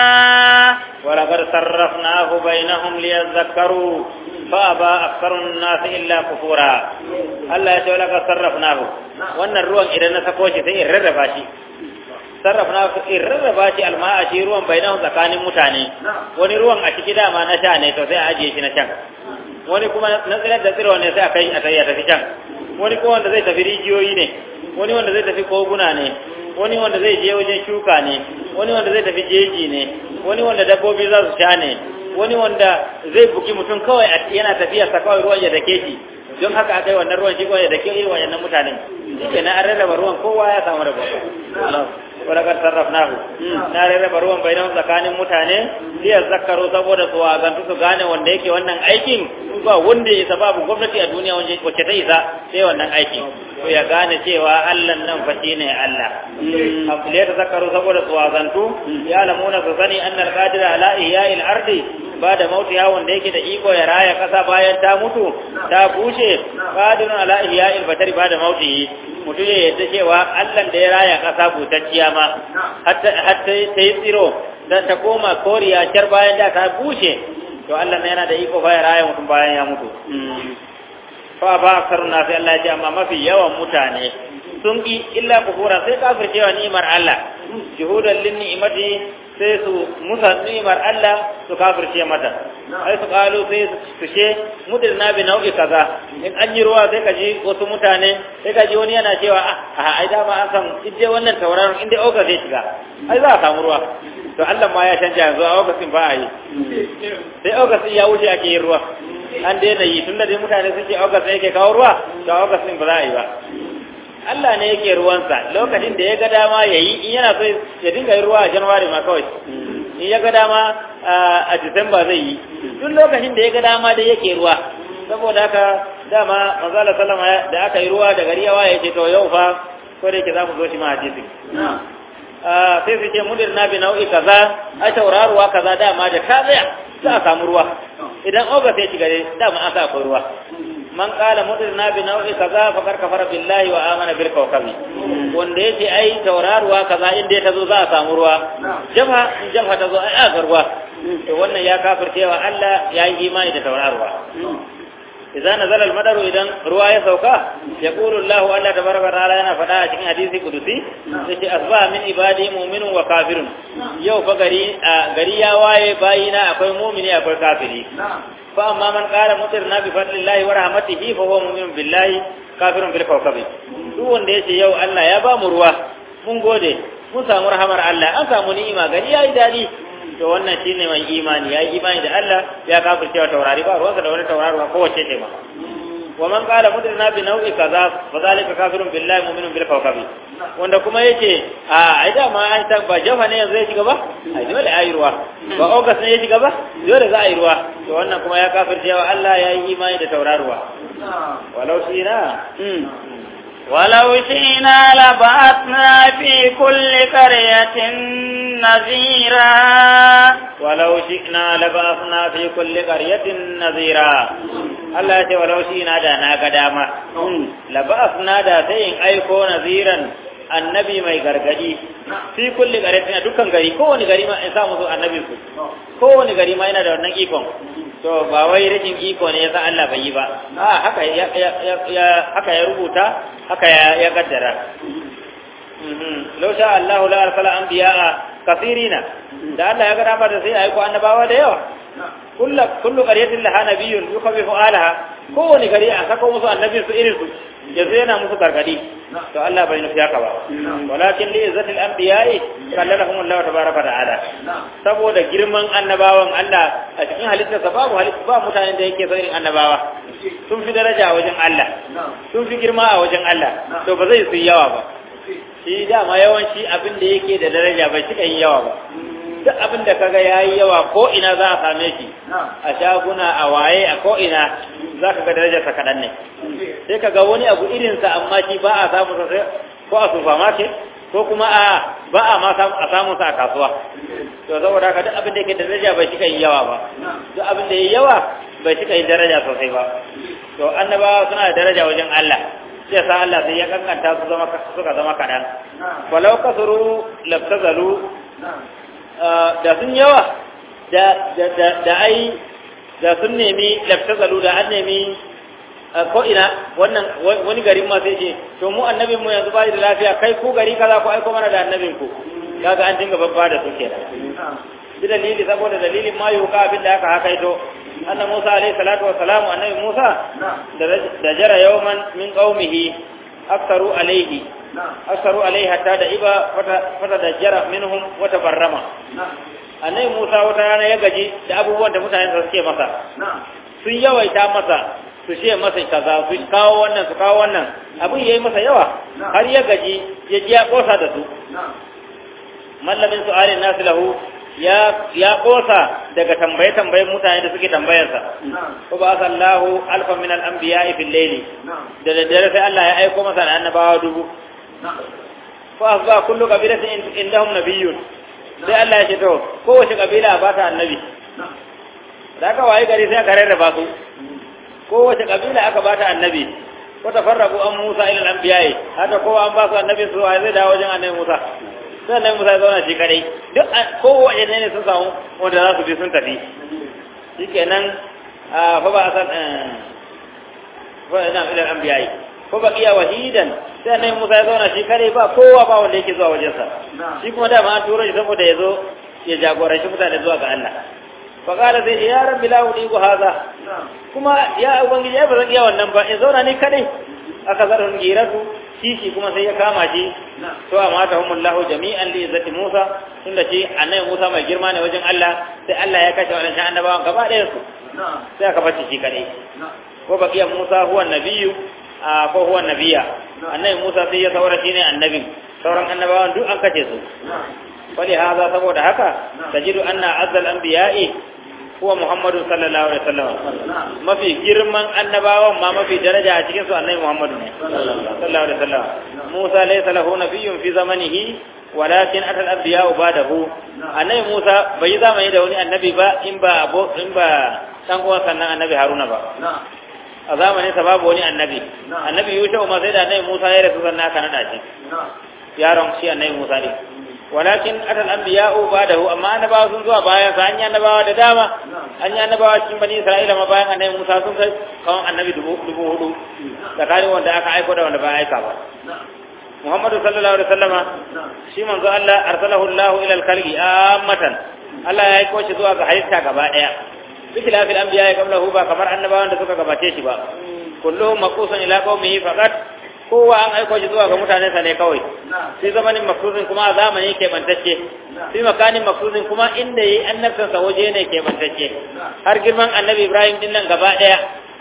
ولقد صرفناه بينهم ليذكروا فأبى أكثر الناس إلا كفورا الله يقول لقد صرفناه وأن الروح إذا نسكوش سيئر رفاشي sarrafna su in rarraba shi alma'a shi ruwan bainahu tsakanin mutane wani ruwan a ciki dama na sha ne to sai a ajiye shi na can wani kuma na tsirar da tsiro ne sai a kai a tayi a tafi can wani kuma wanda zai tafi rijiyoyi ne wani wanda zai tafi koguna ne wani wanda zai je wajen shuka ne wani wanda zai tafi jeji ne wani wanda dabbobi za su sha ne wani wanda zai buki mutum kawai yana tafiya sa kawai ruwan ya dake shi don haka aka yi wannan ruwan shi kawai ya dake irin wayannan mutanen shi ke na an rarraba ruwan kowa ya samu rabo ولقد صرفناه na rarraba ruwan bainahu tsakanin mutane liya zakaru saboda su wagantu su gane wanda yake wannan aikin ba wanda ya isa babu gwamnati a duniya wacce ta isa sai wannan aikin to ya gane cewa Allah nan fa shine Allah liya zakaru saboda su wagantu ya lamuna su sani annal qadira ala ihya'il ardi ba da mautiya wanda yake da iko ya raya kasa bayan ta mutu ta bushe qadirun ala ihya'il batari ba da mautihi mutum ya yadda cewa Allah da ya raya ƙasa butacciya ma hatta ta yi tsiro don ta koma koriya car bayan da ta bushe to Allah na yana da iko ba ya raya mutum bayan ya mutu fa ba aksarun na sai Allah ya ce amma mafi yawan mutane sun ki illa kufura sai kafircewa ni'imar Allah juhudan lin ni'imati sai su musa ni'imar Allah su kafirce mata ai su kalu sai su ce mudirna bi nau'i kaza in an yi ruwa sai ka ji wasu mutane sai ka ji wani yana cewa a ai da ma an san idai wannan tauraron inda oga zai shiga ai za a samu ruwa to Allah ma ya canja yanzu a ogasin ba a yi sai ogasin ya wuce ake yin ruwa an daina yi tunda dai mutane sun ce ogasin yake kawo ruwa to ogasin ba za a yi ba Allah ne yake ruwansa lokacin da ya ga dama ya yi in yana so ya dinga yin ruwa a Januwari ma kawai in ya ga dama a Disamba zai yi duk lokacin da ya ga dama dai yake ruwa saboda haka dama manzala sallama da aka yi ruwa da gari yawa ya ce to yau fa ko da yake za mu zo shi ma hadisi sai su ce mudir na bi nau'i kaza a tauraruwa kaza dama da ta tsaya za a samu ruwa idan oga sai shiga dama an sa akwai ruwa man kala mudirna bi nau'i kaza fakar kafara billahi wa amana bil kawkabi wanda yace ai tauraruwa kaza inda ta zo za a samu ruwa jamha in jamha ta zo ai aka ruwa to wannan ya kafircewa Allah ya yi imani da taurarwa idza nazala al-madaru idan ruwa ya sauka yaqulu Allahu Allah tabaraka ta'ala yana faɗa a cikin hadisi kudusi sai asba min ibadi mu'minun wa kafirun yau fa gari gari ya waye bayina akwai mu'mini akwai kafiri fa amma man qala mutirna bi fadlillahi wa rahmatihi fa huwa mu'minun billahi kafirun bil kawkabi duk wanda yace yau Allah ya ba mu ruwa mun gode mun samu rahamar Allah an samu ni'ima gari yayi dadi to wannan shine mai imani yayi imani da Allah ya kafirce wa taurari ba ruwansa da wani taurari ba kowace ce ba wa man qala mudirna bi nau'i kaza fa zalika kafirun billahi mu'minun bil kawkabi wanda kuma yace a ai da ma an ta ba jafa ne yanzu ya shiga ba ai dole ayi ruwa ba ogas ne ya shiga ba dole za a yi ruwa to wannan kuma ya kafirce wa Allah yayi imani da tauraruwa walau shi na ولو شئنا لبعثنا في كل قرية نذيرا ولو شئنا لبعثنا في كل قرية نذيرا Allah ya ce walau shi na da na ga dama laba'afna da sai in aiko naziran annabi mai gargadi fi kulli qaryatin dukkan gari kowane gari ma in sa musu annabi su kowane gari ma yana da wannan ikon to ba wai rikin iko ne yasa Allah bai yi ba a haka ya haka ya rubuta haka ya ya kaddara law sha Allah la arsala anbiya'a kathirina da Allah ya ga dama da sai aiko annabawa da yawa kullu kullu qaryatin laha nabiyyun yukhawifu alaha kowane gari a sako musu annabi su irin su yanzu yana musu gargadi to Allah bai nufi haka ba walakin li izzatil anbiya'i kallalahum Allah tabaraka ta'ala saboda girman annabawan Allah a cikin halittarsa babu halitta ba mutanen da yake irin annabawa sun fi daraja a wajen Allah sun fi girma a wajen Allah to ba zai su yawa ba shi dama yawanci abin da yake da daraja bai cika yin yawa ba duk abin da kaga yayi yawa ko ina za a same shi a shaguna a waye a ko ina za ka ga darajarsa kaɗan ne sai ka ga wani abu irinsa amma shi ba a samu sa ko a supermarket ko kuma a ba a ma a samu sa a kasuwa to saboda haka duk abin da yake da daraja bai cika yin yawa ba duk abin da yayi yawa bai cika yin daraja sosai ba to annabawa suna da daraja wajen Allah sai sa Allah sai ya kankanta su zama suka zama kaɗan walau kasuru labtazalu da sun yawa da ai da sun nemi laftazalu da an nemi ko ina wannan wani garin ma sai ce to mu annabin mu yanzu bai da lafiya kai ku gari kaza ku aiko mana da annabin ku kaga an dinga babba da su kenan bi dalili saboda dalilin ma yuka abin da aka haka ito annabi Musa alaihi salatu wa salamu annabi Musa da jara yawman min qaumihi aktaru alaihi aktaru alaihi hatta da iba fata da jara minhum wa tabarrama annabi Musa wata rana ya gaji da abubuwan da mutane suke masa sun yawaita masa su ce masa kaza su kawo wannan su kawo wannan abin yayi masa yawa har ya gaji ya ji ya kosa da su mallamin su'alin nasu lahu ya ya kosa daga tambaye tambayen mutane da suke tambayarsa ko ba sallahu alfa min al-anbiya'i fil layli da daddare sai Allah ya aiko masa da annabawa dubu fa asba kullu qabilatin indahum nabiyyun sai Allah ya ce to kowace kabila ba ta annabi da aka waye gari sai aka rarraba su kowace kabila aka ba ta annabi ko tafarrabu an Musa ila al-anbiya'i haka kowa an ba su annabi su zai dawo wajen annabi Musa sai annabi Musa ya zauna shi kadai duk kowace ne sun samu wanda za su bi sun tafi shikenan fa ba san fa ina ila al-anbiya'i ko baqiya wahidan sai annabi Musa ya zauna shi kadai ba kowa ba wanda yake zuwa wajensa shi kuma da ma an turo shi saboda ya zo ya jagoranci mutane zuwa ga Allah faƙala zai ce ya rabbi la udiku haza kuma ya ubangiji ya ba zan iya wannan ba in zauna ni kadai aka zarhun giratu kishi kuma sai ya kama shi to amma ta humullahu jami'an li izzati Musa tunda shi annabi Musa mai girma ne wajen Allah sai Allah ya kashe wannan annabawan gaba ɗayan su sai aka bace shi kadai ko baqiya Musa huwa nabiyyu ko huwa nabiya annabi Musa sai ya saura shine annabin sauran annabawan duk an kace su fali haza saboda haka tajidu anna azzal anbiya'i huwa Muhammadu sallallahu alaihi wasallam mafi girman annabawan ma mafi daraja a cikin su annabi Muhammadu ne sallallahu alaihi wasallam Musa laysa lahu nabiyyun fi zamanihi walakin atal anbiya'u ba'dahu annabi Musa bai zamani da wani annabi ba in ba abo in ba dan uwan sannan annabi Haruna ba a zamanin sa babu wani annabi annabi Yusuf ma sai da annabi Musa ya rasu sannan aka nada shi yaron shi annabi Musa ne walakin atal anbiya'u ba'dahu amma annabawa sun zuwa bayan sa an yi annabawa da dama an yi annabawa cikin bani isra'ila ma bayan annabi musa sun kai kawan annabi dubu dubu hudu tsakanin wanda aka aiko da wanda ba aika ba muhammadu sallallahu alaihi wasallama shi manzo Allah arsalahu Allah ila al-khalqi ammatan Allah ya aiko shi zuwa ga halitta gaba daya bikila fil anbiya ya qablahu ba kamar annabawan da suka gabace shi ba kulluhum maqusun ila qaumihi faqat kowa an aiko shi zuwa ga mutanensa ne kawai sai zamanin maksusin kuma a zamani ke bantacce sai makanin maksusin kuma inda yi annabtansa waje ne ke bantacce har girman annabi ibrahim din nan gaba daya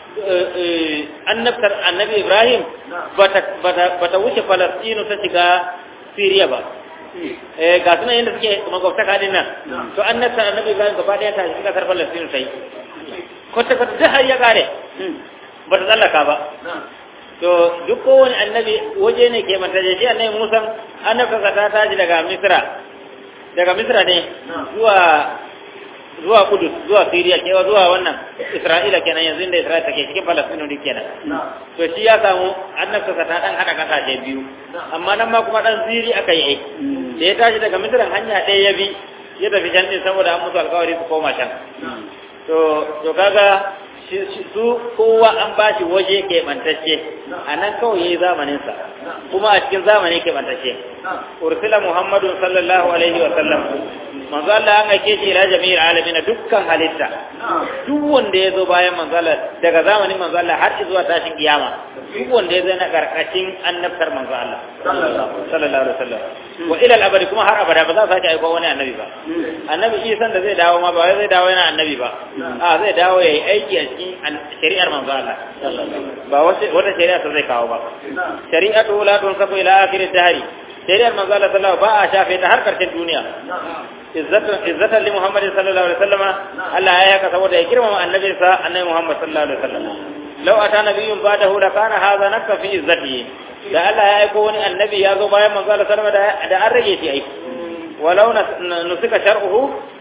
annabtar annabi ibrahim bata wuce falastinu ta shiga siriya ba eh ga sunan yadda suke magwabtaka din nan to annabtar annabi ibrahim gaba daya ta shiga kasar falastinu ta yi kwata kwata da har ya kare ba ta tsallaka ba to duk kowane annabi waje ne ke manta shi annabi Musa annabta ta taji daga Misra daga Misra ne zuwa zuwa Kudus zuwa Syria kewa zuwa wannan Isra'ila kenan yanzu inda Isra'ila take cikin Palestine ne kenan to shi ya samu annabta ta dan hada kasashe biyu amma nan ma kuma dan Siri aka yi da ya tashi daga Misra hanya ɗaya ya bi ya tafi can din saboda an musu alƙawari su koma can to to kaga su kowa an ba shi waje keɓantacce a nan kawai ya yi zamaninsa kuma a cikin zamani keɓantacce ursila muhammadu sallallahu alaihi wa sallam manzo Allah an aike shi ila jami'il alamin dukkan halitta duk wanda ya zo bayan manzo Allah daga zamanin manzo Allah har zuwa tashin kiyama duk wanda ya zo na karkashin annabtar manzo Allah sallallahu alaihi wa sallam wa ila al-abadi kuma har abada ba za su sake aiko wani annabi ba annabi Isa da zai dawo ma ba zai dawo yana annabi ba a zai dawo yayi aiki a cikin shari'ar manzo Allah ba wata shari'a ta zai kawo ba shari'atu la tunsabu ila akhir ad-dahr shari'ar manzo Allah sallallahu ba a shafe ta har karshen duniya izzatan izzatan li Muhammad sallallahu alaihi wasallam Allah ya yaka saboda ya girmama annabin sa annabi Muhammad sallallahu alaihi wasallam law ata nabiyyun ba'dahu la kana hadha nakka fi izzatihi da Allah ya aiko wani annabi ya zo bayan manzo Allah sallallahu alaihi wasallam da an rage shi aiki walau nusika shar'uhu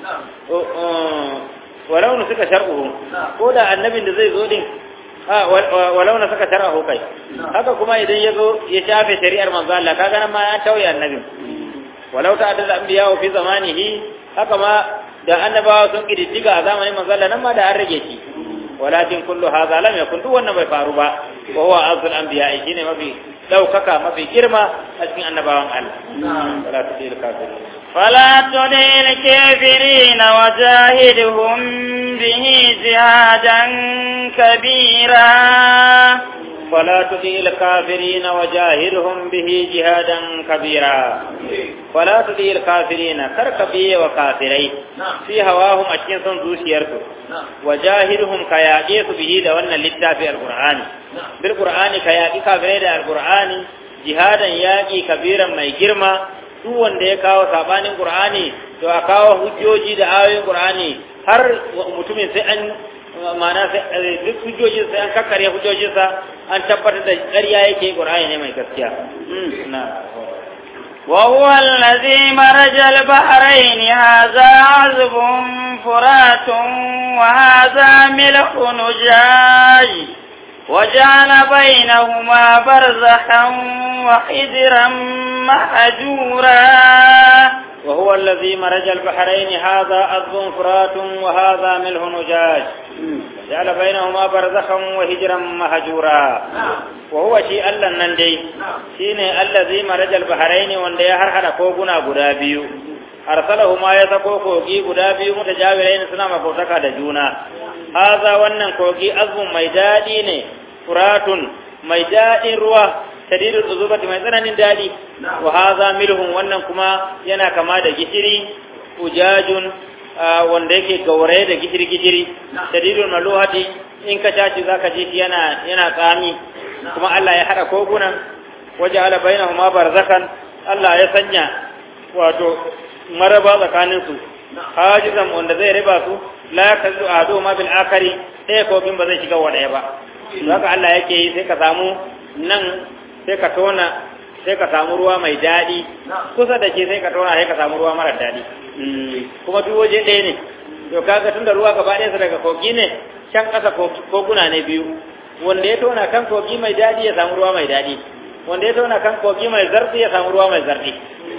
walau na suka shar'uhu ko da annabin da zai zo din walau na suka shar'uhu kai haka kuma idan ya zo ya shafe shari'ar manzo Allah kaga nan ma ya tauye annabin walau ta adda anbiya fi zamanihi haka ma da annabawa sun kididdiga a zamanin manzo Allah nan ma da an rage shi walakin kullu hadha lam yakun duk wannan bai faru ba wa huwa azul anbiya shine mafi daukaka mafi girma a cikin annabawan Allah wala tudil kafirin فلا تطع الكافرين وجاهدهم به جهادا كبيرا فلا تطع الكافرين وجاهدهم به جهادا كبيرا فلا تطع الكافرين كركبي وكافري في هواهم أشين سن زوشيركو وجاهدهم كياقيس به دوانا للتافي القرآن بالقرآن كياقي كافري دا القرآن جهادا ياقي كبيرا ما يجرما duk wanda ya kawo sabanin Qur'ani to a kawo hujjoji da ayoyin Qur'ani har mutumin sai an ma'ana sai duk hujjojin sai an kakkare hujjojinsa an tabbatar da ƙarya yake Qur'ani ne mai gaskiya na وهو الذي مرج البحرين هذا عذب فرات وهذا ملح نجاج وجعل بينهما برزخا وحجرا محجورا وهو الذي مرج البحرين هذا عذب فرات وهذا ملح نجاج جعل بينهما برزخا وهجرا مهجورا وهو شيء الله نندي شيني الذي مرج البحرين وندي هرحل كوكنا غدابيو arsalahuma ya sako kogi guda biyu mutajawirain suna makotaka da juna haza wannan kogi azbun mai dadi ne furatun mai dadin ruwa shadidul uzubati mai tsananin dadi wa haza milhun wannan kuma yana kama da gishiri ujajun wanda yake gauraye da gishiri gishiri shadidul maluhati in ka tashi zaka ji yana yana tsami kuma Allah ya hada kogunan waje ala bainahuma barzakan Allah ya sanya wato maraba tsakaninsu hajizan wanda zai riba su la yakazu ado ma bil akari ɗaya kogin ba zai shiga wa ɗaya ba haka Allah yake yi sai ka samu nan sai ka tona sai ka samu ruwa mai daɗi kusa da shi sai ka tona sai ka samu ruwa mara daɗi kuma duk waje ɗaya ne to kaga tun da ruwa gaba ɗaya daga kogi ne can ƙasa koguna ne biyu wanda ya tona kan kogi mai daɗi ya samu ruwa mai daɗi wanda ya tona kan kogi mai zarfi ya samu ruwa mai zarfi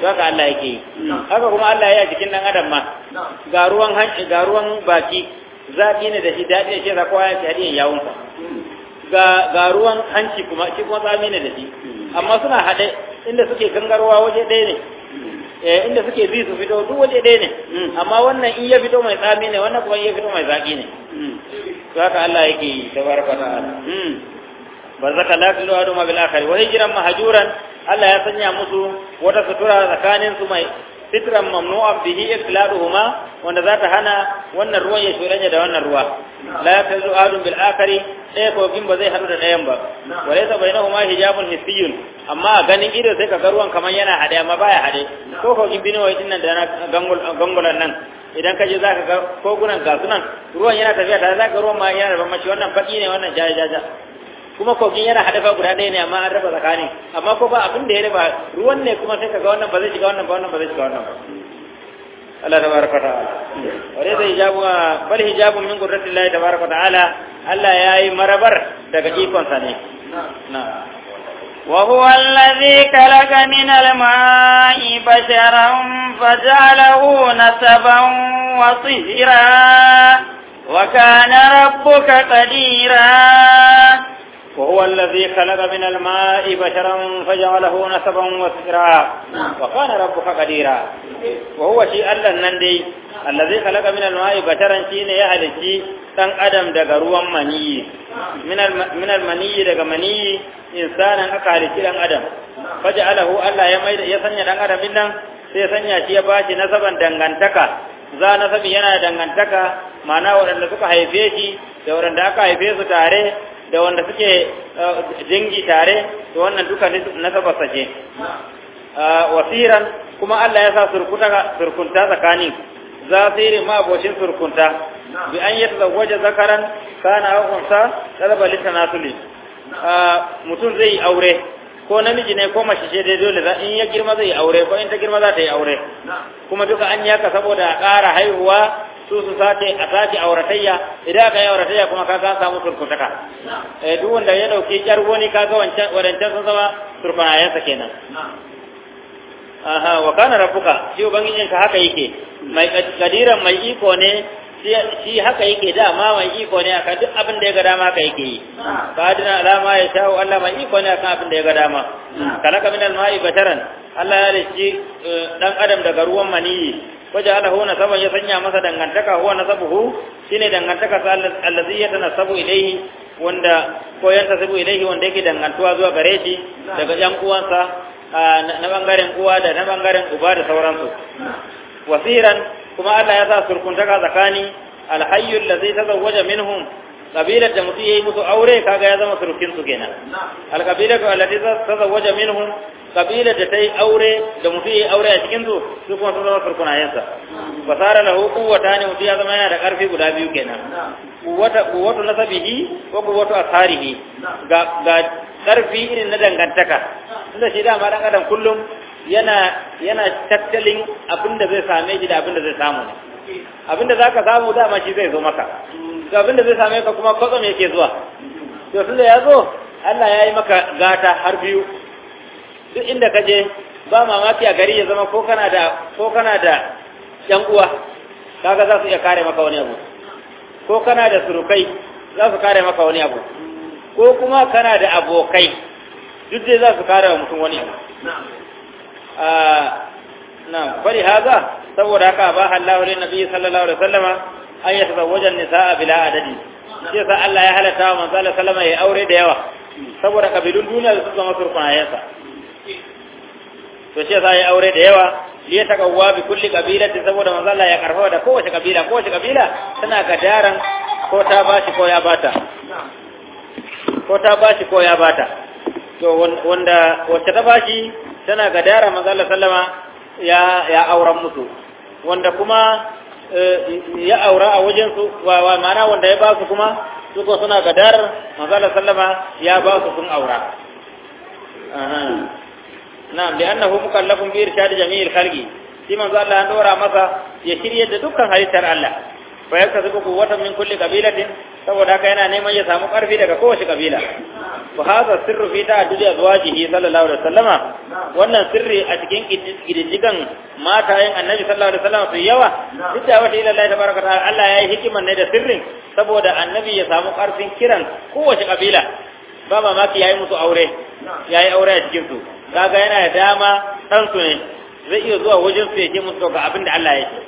to haka Allah yake yi haka kuma Allah ya yi a jikin dan adam ma ga ruwan hanci ga ruwan baki zafi ne da shi daɗi da shi da kowa ya ci hadiyan yawunsa ga ga ruwan hanci kuma shi kuma tsami ne da shi amma suna haɗe inda suke gangarwa waje ɗaya ne eh inda suke bi su fito duk waje ɗaya ne amma wannan in ya fito mai tsami ne wannan kuma in ya fito mai zaƙi ne to haka Allah yake yi tabaraka ta'ala barzaka la tilu adu ma bil akhir wa hijran mahjuran Allah ya sanya musu wata sutura tsakanin su mai fitran mamnu'an bihi ikladuhuma wanda za ta hana wannan ruwan ya shuranya da wannan ruwa la tazu adu bil akhir ɗaya kogin ba zai haɗu da ɗayan ba wa laysa bainahuma hijabun hissiyun amma a ganin ido sai ka ga ruwan kamar yana haɗe amma baya haɗe ko kogin biniwai din nan da na gangulan nan idan ka je za ka ga kogunan gasu nan ruwan yana tafiya tare za ka ruwan ma yana da bambanci wannan baki ne wannan jaja jaja kuma kogin yana hadafa guda ɗaya ne amma an raba tsakani amma ko ba abin da ya raba ruwan ne kuma sai ka ga wannan ba zai shiga wannan ba wannan ba zai shiga wannan ba Allah tabaraka ta'ala wa laysa hijabu bal hijabu min qudratillahi tabaraka ta'ala Allah yayi marabar daga ikon sa ne na'am وهو الذي خلق من الماء بشرا فجعله نسبا وصهرا وكان ربك قديرا وهو الذي خلق من الماء بشرا فجعله نسبا وسرا وكان ربك قديرا وهو شيء الله النندي الذي خلق من الماء بشرا شين يهلكي دان ادم daga ruwan maniyi min almaniyi daga maniyi insanan aka halici dan adam faja'alahu Allah ya mai ya sanya dan adam din nan sai ya sanya shi ya bashi nasaban dangantaka za nasabi yana dangantaka ma'ana waɗanda suka haife shi da waɗanda aka haife su tare da wanda suke jingi tare da wannan duka nasabarsa ce wasiran kuma Allah ya sa surkunta tsakanin zafiri ma abocin surkunta bi an yi tazawwaje zakaran kana hakunsa talaba litanasuli mutum zai yi aure ko namiji ne ko mace ce dai dole in ya girma zai yi aure ko in ta girma za ta yi aure kuma duka an yaka saboda a ƙara haihuwa su su sace a sace auratayya idan aka yi auratayya kuma kaga an samu surkutaka eh duk wanda ya dauki yar wani kaga wancan wadancan sun zama surkunayensa kenan aha wa kana rabbuka shi ubangijin ka haka yake mai kadiran mai iko ne shi haka yake dama mai iko ne akan duk abin da ya ga dama haka yake yi kadina alama ya shawo Allah mai iko ne akan abin da ya ga dama kalaka min al-ma'i bataran Allah ya rishi dan adam daga ruwan maniyi wajalahu nasaban ya sanya masa dangantaka huwa nasabuhu shine dangantaka sa allazi yatanasabu ilayhi wanda ko yantasabu ilayhi wanda yake dangantuwa zuwa gare shi daga yan uwansa na bangaren uwa da na bangaren uba da sauransu wasiran kuma Allah ya sa surkuntaka tsakani alhayyu allazi tazawwaja minhum kabilar da mutum yayi musu aure kaga ya zama surkin su kenan alqabilatu allati tazawwaja minhum kabilar da ta yi aure da mutum ya yi aure a cikin su su kuma sun zama surkunayensa fasara lahu quwwata ne mutum ya zama yana da karfi guda biyu kenan quwwata quwwatu nasabihi wa quwwatu asarihi ga ga karfi irin na dangantaka tunda shi dama dan adam kullum yana yana tattalin abin da zai same shi da abin da zai samu ne abin da zaka samu dama shi zai zo maka to abin da zai same ka kuma kwatsam yake zuwa to tunda ya zo Allah ya yi maka gata har biyu duk inda ka je ba mamaki a gari ya zama ko kana da ko kana da yan uwa kaga za su iya kare maka wani abu ko kana da surukai za su kare maka wani abu ko kuma kana da abokai duk dai za su kare wa mutum wani abu na bari haza saboda haka ba Allah wa nabi sallallahu alaihi wasallama an ya tazawwaja nisaa bila adadi shi yasa Allah ya halatta wa manzo Allah sallama ya aure da yawa saboda kabilun duniya su zama surkunayensa to shi yasa ya aure da yawa li ya takawwa bi kulli qabilati saboda manzo Allah ya karfafa da kowace kabila kowace kabila tana gadaran ko ta bashi ko ya bata ko ta bashi ko ya bata to wanda wacce ta bashi tana gadara manzo Allah sallama ya ya auren musu wanda kuma ya aura a wajen su wa ma'ana wanda ya ba su kuma su ko suna gadar manzo Allah sallama ya ba su sun aura na'am da annahu mukallafun bi irshad jami'il khalqi shi manzo Allah an dora masa ya shirye da dukkan halittar Allah fa yaktasu quwwatan min kulli qabilatin saboda haka yana neman ya samu karfi daga kowace kabila fa hadha sirru fi ta'addudi azwajihi sallallahu alaihi wasallama wannan sirri a cikin kididdigan matayen annabi sallallahu alaihi wasallam su yawa duk da wata ila Allah tabaraka ta'ala Allah ya yi hikiman ne da sirrin saboda annabi ya samu karfin kiran kowace kabila ba mamaki yayi musu aure yayi aure a cikin su kaga yana da dama dan su ne zai iya zuwa wajen su ya ce musu ga abin da Allah ya ce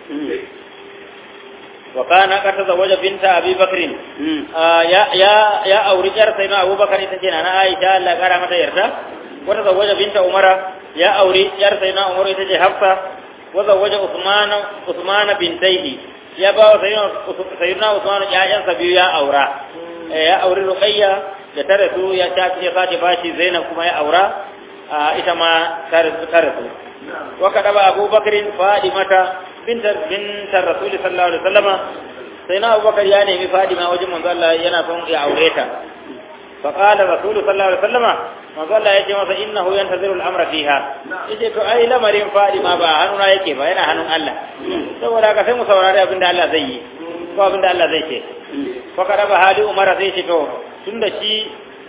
وكان قد تزوج بنت ابي بكر يا يا يا اوري جار سيدنا ابو بكر تجي انا عائشه الله قال متى يرضى وتزوج بنت عمر يا اوري جار سيدنا عمر تجي حفصه وزوج عثمان عثمان بنتيه يا با سيدنا سيدنا عثمان يا جان سبيو يا اورا يا اوري رقيه da ta rasu ya ta ya sake bashi Zainab kuma ya aura ita ma ta rasu wa kadaba Abu Bakr Fadimata bintar bintar Rasul sallallahu alaihi wasallama sai na Abu Bakar ya nemi Fadima wajen manzo Allah yana son ya aure ta fa qala Rasul sallallahu alaihi wasallama manzo Allah ya ce masa innahu yantaziru al-amra fiha yace to ai lamarin Fadima ba hannuna yake ba yana hannun Allah saboda haka sai mu saurari abin da Allah zai yi ko abin da Allah zai ce fa kadaba hali Umar sai ce to tunda shi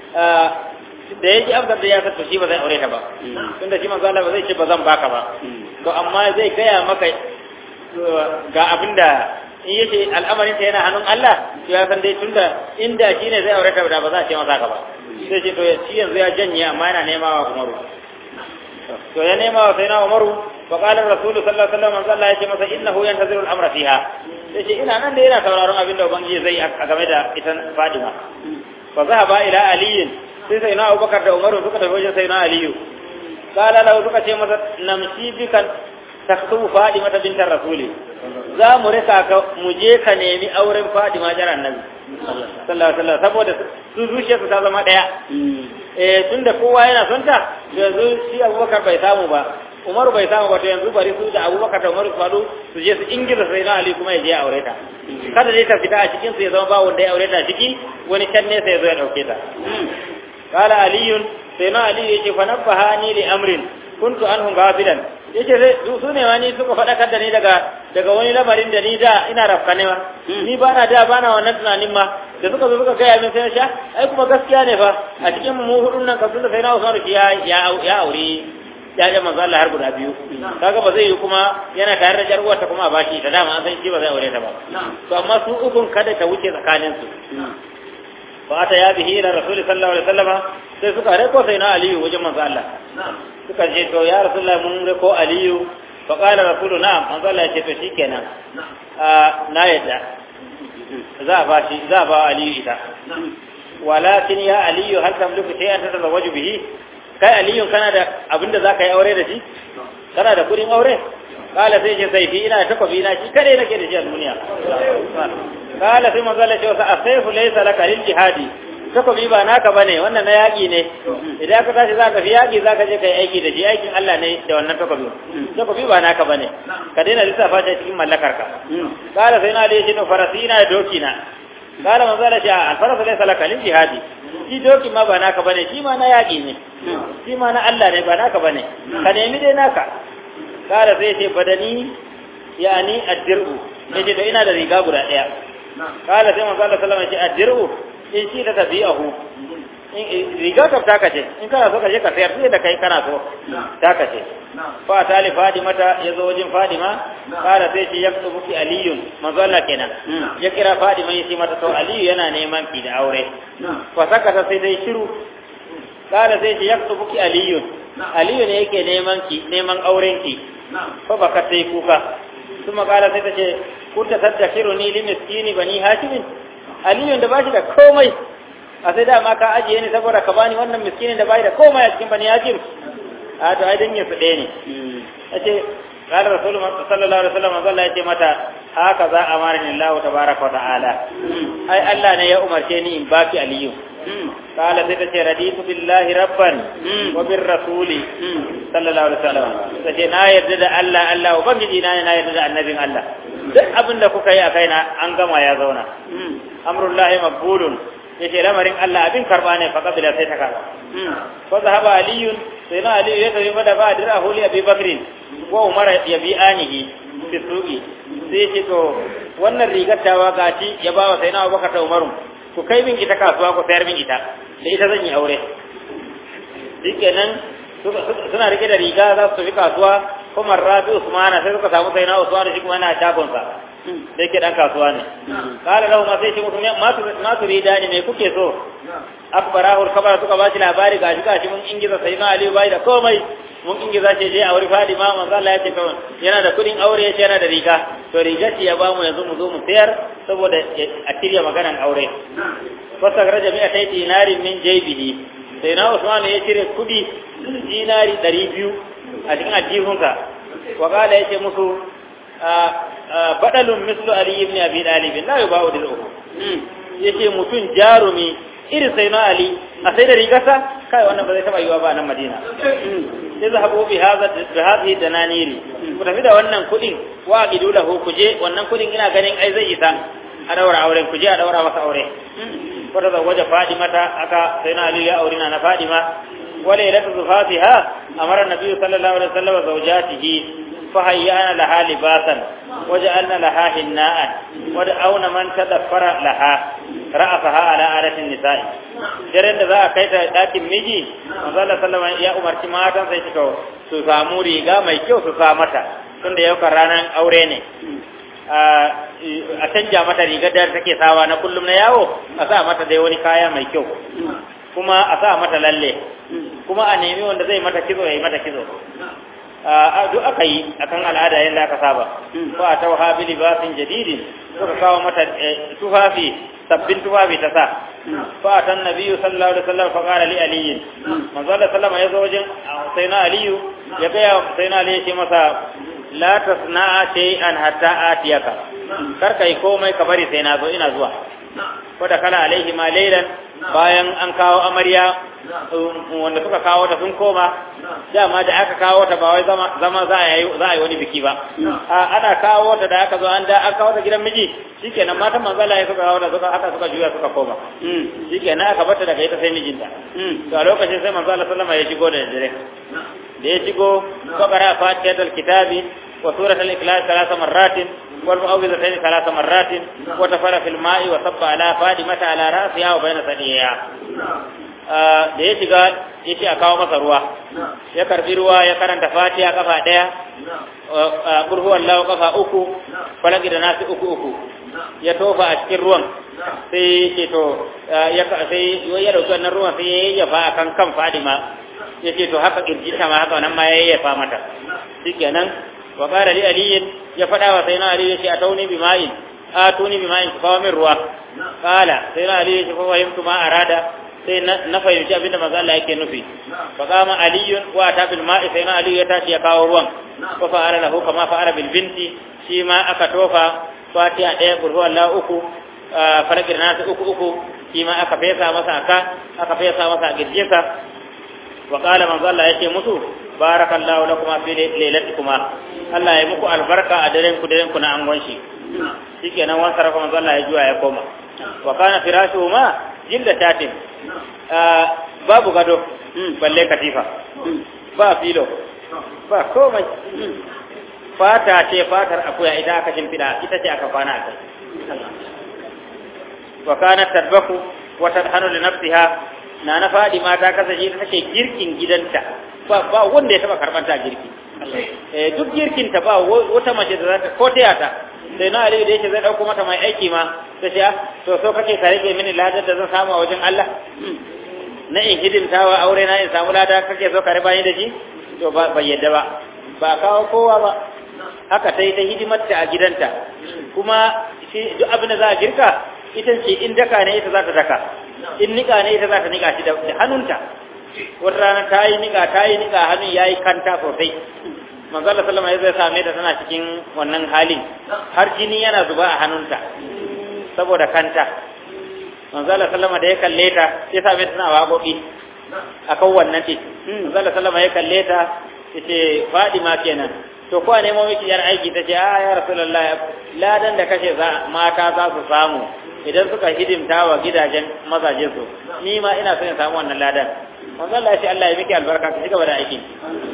da yake amsar da ya sa shi ba zai aure ta ba tunda shi manzo Allah ba zai ce ba zan baka ba to amma zai gaya maka ga abinda in yace al'amarin ta yana hannun Allah to ya san dai tunda inda shine zai aure ta da ba za a ce masa ka ba sai ce to shi yanzu ya janye amma yana nema wa Umaru to ya nema wa sai na Umaru fa qala rasulullahi sallallahu alaihi wasallam Allah ya ce masa innahu yantaziru al-amra fiha sai ce ina nan da yana sauraron abinda ubangiji zai a game da ita Fadima fa zahaba ila aliyin sai sai na Abubakar da Umaru suka tafi wajen sai na Aliyu qala lahu suka ce masa namshi bikan taktubu Fadima ta bintar Rasuli za mu rika ka mu je ka nemi auren Fadima jar Annabi sallallahu alaihi wasallam saboda su zuciyar su ta zama daya eh tunda kowa yana son ta yanzu shi Abubakar bai samu ba Umaru bai samu ba to yanzu bari su da Abubakar da Umaru su fado su je su ingiza sai na Ali kuma ya je aure ta kada dai ta fita a cikin su ya zama ba wanda ya aure ta ciki wani can ne sai ya zo ya dauke ta qala aliyun sai na Ali yace fa nabbahani li amrin kuntu anhum ghafilan yace sai su ne wani suka faɗakar da ni daga daga wani lamarin da ni da ina rafkane ma ni ba na da ba na wannan tunanin ma da suka zo suka gaya min sai sha ai kuma gaskiya ne fa a cikin mu hudun nan kafin da sai na Usman ya ya ya aure ya ga manzo Allah har guda biyu kaga ba zai yi kuma yana tare da jar'uwar ta kuma a bashi ta dama an san shi ba zai aure ta ba to amma su ukun kada ta wuce tsakanin su fa ta ya bihi ila rasul sallallahu alaihi wasallama sai suka reko sai na aliyu wajen manzo Allah suka ce to ya rasulullahi mun reko aliyu fa qala rasulu na'am manzo Allah ya ce to shikenan na yadda za a ba shi za a ba aliyu ita walakin ya aliyu hal tamliku shay'an tatazawwaju bihi kai aliyun kana da abinda zaka yi aure da shi kana da kudin aure kala sai ce sai fi ina da takobi na shi kare nake da shi a duniya kala sai manzo Allah ya ce wasa asayfu laysa laka lil jihadi takobi ba naka bane wannan na yaki ne idan ka tashi zaka fi yaki zaka je kai aiki da shi aikin Allah ne da wannan takobi takobi ba naka bane ka daina lissafa ta cikin mallakar ka kala sai na da shi to farasina da doki na kala manzo Allah ya ce al-farasu laysa laka lil jihadi shi doki ma ba naka bane shi ma na yaki ne shi ma na Allah ne ba naka bane ka nemi dai naka kala sai ce badani yani addiru yace to ina da riga guda daya kala sai manzo Allah sallallahu alaihi wasallam ya ce addiru in shi ta tabi'ahu in riga ta taka ce in kana so ka je ka sayar sai da kai kana so taka ce fa tali fadimata yazo wajen fadima kala sai ce yaktubu ki aliyun manzo Allah kenan ya kira fadima yace mata to aliyu yana neman ki da aure fa sakata sai dai shiru kala sai ce yaktubu ki aliyun aliyu ne yake neman ki neman auren ki fa baka sai kuka kuma kala sai ta ce kunta tadakiruni li miskini bani hashimin aliyun da bashi da komai a sai dama ka ajiye ni saboda ka bani wannan miskinin da bai da komai a cikin bani hajim a to ai dan yin su ɗaya ne yace qala rasul sallallahu alaihi wasallam Allah yace mata haka za amarni Allah tabaaraka wa ta'ala ai Allah ne ya umarce ni in baki aliyu qala sai ta ce raditu billahi rabban wa bir rasuli sallallahu alaihi wasallam sai na yarda da Allah Allah ubangiji na na yarda da annabin Allah duk abin da kuka yi a kaina an gama ya zauna amrullahi maqbulun yace lamarin Allah abin karba ne fa kabila sai ta karba fa zahaba aliyun sai na aliyu ya tafi mada ba dira huli abi bakrin wa umar ya bi anihi fi suqi sai ce to wannan rigar tawa gaci ya ba wa sai na abubakar da umaru ku kai min ita kasuwa ku sayar min ita da ita zan yi aure shikenan suna rike da riga za su tafi kasuwa kuma rabi usmana sai suka samu sai na usmana shi kuma yana shagonsa da yake dan kasuwa ne kala lahu ma sai shi mutum ma su rida ne me kuke so akbarahu kabara suka ba shi labari gashi gashi mun ingiza sai na aliyu bai da komai mun ingiza shi je a wuri fadima manzo Allah ya ce kawai yana da kudin aure ya ce yana da riga to riga ce ya ba mu yanzu mu zo mu sayar saboda a tirya maganan aure fasa raja mi atai dinarin min jaybihi sai na Usman ya cire kudi dinari 200 a cikin aljihunka wa kala yace musu badalun mislu ali ibn abi talib la yubau dil uku yace mutun jarumi irin sai na ali a sai da rigarsa kai wannan ba zai taba yiwa ba nan madina sai zahabu bi hadha bi hadhihi dananiri ku tafi da wannan kudin wa gidu lahu kuje wannan kudin ina ganin ai zai isa a daura auren kuje a daura masa aure ko da waje fadima ta aka sai na ali ya aurina na fadima wala ilatu zufatiha amara nabi sallallahu alaihi wasallam zawjatihi فهيأنا لها لباسا وجعلنا لها هناء ودعونا من تدفر لها رأسها على آلة النساء daren da za a kai ta ɗakin miji manzo Allah sallama ya umarci matan sai suka su samu riga mai kyau su sa mata tunda yau kan ranar aure ne a canja mata rigar da take sawa na kullum na yawo a sa mata dai wani kaya mai kyau kuma a sa mata lalle kuma a nemi wanda zai mata kizo ya yi mata kizo duk aka yi akan al'ada yadda aka saba fa ta waha bi libasin jadidin suka kawo mata tufafi sabbin tufafi ta sa fa tan nabiyyu sallallahu alaihi wasallam fa qala li ali manzo Allah sallama yazo wajen sayna aliyu ya ga sayna ali ya ce masa la tasna shay'an hatta atiyaka kar kai komai ka bari sai na zo ina zuwa ko da kala alaihi ma laylan bayan an kawo amarya wanda suka kawo ta sun koma dama da aka kawo ta ba wai zama za a yi za a yi wani biki ba ana kawo ta da aka zo an da aka kawo ta gidan miji shikenan matan manzala ya suka kawo ta suka aka suka juya suka koma shikenan aka bata daga ita sai mijinta to a lokacin sai manzala sallama ya shigo da dare da ya shigo fakara fatihatul kitabi wa suratul ikhlas thalath marratin wal mu'awwidhatayn thalath marratin wa tafara fil ma'i wa sabba ala fadimata ala ra'siha wa bayna sadiya da ya shiga ya ce a kawo masa ruwa ya karbi ruwa ya karanta fatiha kafa daya burhu wallahu kafa uku falaki da nasi uku uku ya tofa a cikin ruwan sai ce to ya sai ya dauki wannan ruwan sai ya yayyafa akan kan fadima ya ce to haka kirjita ma haka wannan ma ya yayyafa mata shikenan wa qala li aliyin ya fada wa sayyidina ali ya ce atauni bi ma'in atuni bi ma'in kawo min ruwa qala sayyidina ali ya ce fa fahimtu ma arada sai na fahimci abin da maza Allah yake nufi fa kama aliyun wa ta bil ma'i sai na aliyu ya tashi ya kawo ruwan fa fa'ala lahu kama fa'ala bil binti shi ma aka tofa fatiha daya burhu Allah uku farqir nasu uku uku shi ma aka fesa masa aka aka fesa masa girjinsa wa qala manzo Allah yake musu barakallahu lakum fi lailatikuma Allah ya muku albarka a daren ku daren ku na angon shi shikenan wan sarrafa manzo Allah ya juya ya koma wa kana firashuhuma jilda tatin babu gado balle katifa ba filo ba komai fata ce fatar akuya ita aka shimfiɗa ita ce aka kwana a kai wa kanat tadbaku wa tadhanu li nafsiha na na fadi mata kasance ta take girkin gidanta ba ba wanda ya taba karbanta girki eh duk girkin ta ba wata mace da za ta ko taya ta sai na aliyu da yake zai dauko mata mai aiki ma ta ce to so kake ka rage mini ladar da zan samu a wajen Allah na in hidimtawa aure na in samu lada kake so ka riba ni da shi to ba bai yadda ba ba kawo kowa ba haka ta yi ta hidimarta a gidanta kuma shi duk abin da za a girka ita ce in daka ne ita za ta daka in nika ne ita za ta nika shi da hannunta wata rana ta yi nika ta yi nika hannun ya yi kanta sosai manzo Allah sallama ya zai same ta tana cikin wannan halin har jini yana zuba a hannunta saboda kanta manzo Allah sallama da ya kalle ta sai same ta tana waƙoƙi akan wannan din manzo Allah sallama ya kalle ta yace Fadima kenan to ko ne mu miki yar aiki tace a ya rasulullahi ladan da kashe za mata za su samu idan suka hidimta wa gidajen mazaje su ni ma ina son in samu wannan ladan manzo Allah ya ce Allah ya miki albarka ki cigaba da aiki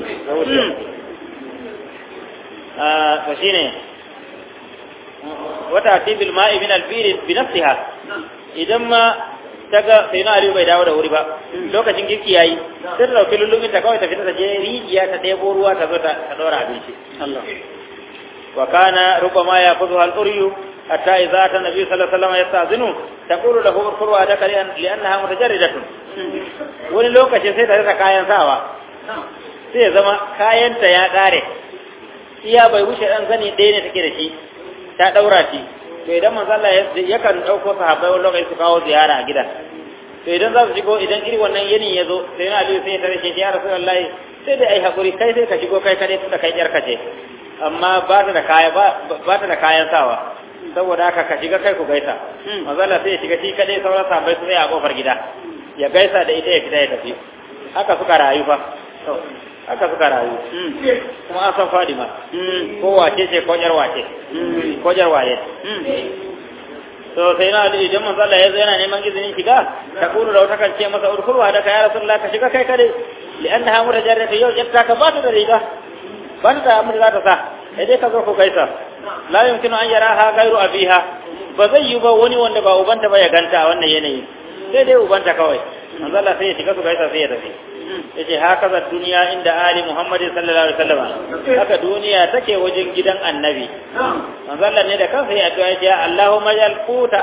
to shine wata tibil ma'i min albir bi nafsiha idan ma ta ga sai na aliyu bai dawo da wuri ba lokacin girki yayi sai ta dauki lullumin ta kawai ta fita ta je rijiya ta ɗebo ruwa ta zo ta ɗora abinci wa kana rubama ya kuzu al-uryu hatta idza ta nabi sallallahu alaihi wasallam yastazinu taqulu lahu urfuru adaka li'annaha mutajarridatun wani lokaci sai ta rasa kayan sawa sai ya zama kayanta ya ƙare iya bai wuce ɗan zani ɗaya ne take da shi ta ɗaura shi to idan manzo Allah yakan ɗauko sahabbai wani lokaci su kawo ziyara a gidan to idan za su shigo idan irin wannan yini ya zo sai na Aliyu sai ya tare shi ya Rasulullahi sai dai ai hakuri kai sai ka shigo kai kadai tunda kai yarka ce amma ba ta da kaya ba ta da kayan sawa saboda haka ka shiga kai ku gaisa manzo Allah sai ya shiga shi kadai sauran sahabbai su tsaya a kofar gida ya gaisa da ita ya fita ya tafi haka suka rayu fa haka suka rayu kuma an san fadima ko wace ce ko jar wace ko jar waye to sai na da idan manzo Allah ya zo yana neman izinin shiga ta kulu da wata kan ce masa urkulwa da ka ya rasulullah ka shiga kai kare li'annaha mutajarrata yau jatta ka ba ta da riga ban da mu za ta sa sai dai ka zo ku gaisa la yumkinu an yaraha ghairu abiha ba zai yi ba wani wanda ba ubanta ba ya ganta a wannan yanayi sai dai ubanta kawai manzo Allah sai ya shiga su gaisa sai ya tafi yace haka za duniya inda ali muhammadin sallallahu alaihi wasallam haka duniya take wajen gidan annabi manzo Allah ne da kansa ya addu'a ya Allahumma jal quta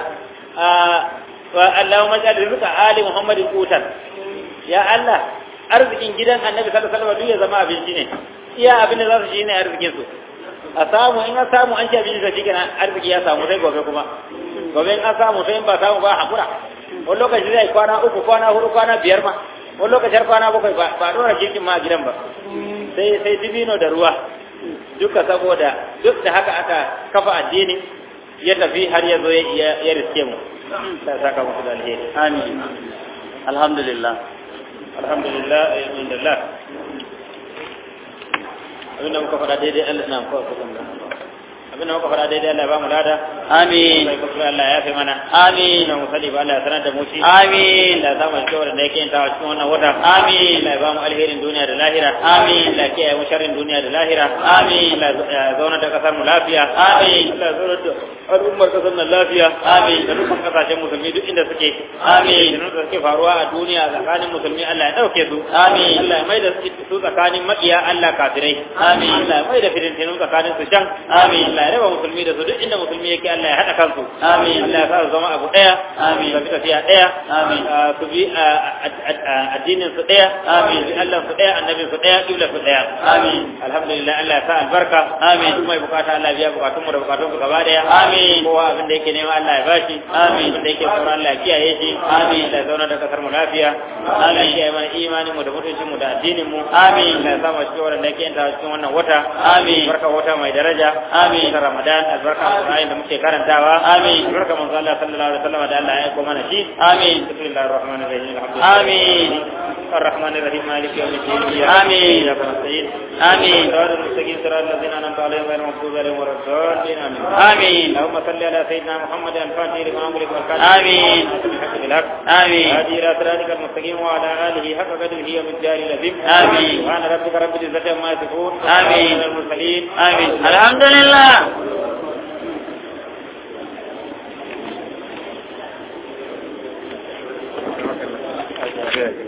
wa Allahumma jal rizqa ali muhammadin qutan ya Allah arzikin gidan annabi sallallahu alaihi wasallam duk ya zama abinci ne iya abin da za su shi ne arzikin su a samu in an samu an ci abinci da shi kenan arziki ya samu sai gobe kuma gobe in an samu sai in ba samu ba hakura wani lokaci zai kwana uku kwana hudu kwana biyar ma wani lokacin kwana bakwai ba a dora girkin ma a gidan ba sai sai dibino da ruwa duka saboda duk da haka aka kafa addini ya tafi har ya zo ya riske mu ta saka musu da alheri amin alhamdulillah alhamdulillah alhamdulillah abinda muka faɗa daidai Allah na ko abinda muka faɗa daidai Allah ya ba mu lada amin sai kuma Allah ya fi mana amin ina musali ba Allah ya sanar da mu shi amin Allah ya samu cewa da yake yin tawa cikin wannan wata Amin. Allah ya ba mu alherin duniya da lahira Amin. Allah ya kiyaye mu sharrin duniya da lahira Amin. Allah ya zauna da kasar mu lafiya Amin. Allah ya zauna da al'ummar kasar nan lafiya Amin. da dukkan kasashen musulmi duk inda suke Amin. da da suke faruwa a duniya tsakanin musulmi Allah ya dauke su Amin. Allah ya mai da su tsakanin makiya Allah kafirai Amin. Allah ya mai da fitintinu tsakanin su can Amin. Allah ya raba musulmi da su duk inda musulmi yake Allah ya hada kansu Amin. Allah ya sa su zama abu daya Amin. su bi tafiya daya Amin. Ah, su bi ah, ad- ad- ah, addinin su daya Amin. su bi Allah su daya annabin su daya kibla su daya Amin. alhamdulillah Allah ya sa albarka Amin. duk mai bukata Allah ya biya bukatun mu da bukatun ku gaba daya Amin. kowa abin da yake nema Allah ya bashi Amin. abin da yake sauran Allah ya kiyaye shi Amin. Allah ya zauna da kasar mu lafiya Allah ya kiyaye mana imanin mu da mutuncin mu da addinin mu Amin. Allah ya sa mu cikin wannan da yake yanta cikin wannan wata Amin. barka wata mai daraja Amin. ta Ramadan albarka Qur'ani da muke karantawa Amin. albarka manzo Allah sallallahu alaihi wasallam da Allah ya aiko mana shi Amin. bismillahir rahmanir rahim alhamdulillah Amin. الرحمن الرحيم مالك يوم الدين آمين. إياك نستعين آمين. صراط المستقيم صراط الذين أنعمت عليهم غير المغضوب عليهم ولا الضالين آمين آمين. اللهم صل على سيدنا محمد الفاتح لما أمرك والكاتب آمين. بالحق بالحق آمين. هادي إلى صراطك المستقيم وعلى آله حق قدره ومقداره العظيم آمين. سبحان ربك رب العزة عما يصفون آمين. وسلام على المرسلين آمين الحمد لله Okay.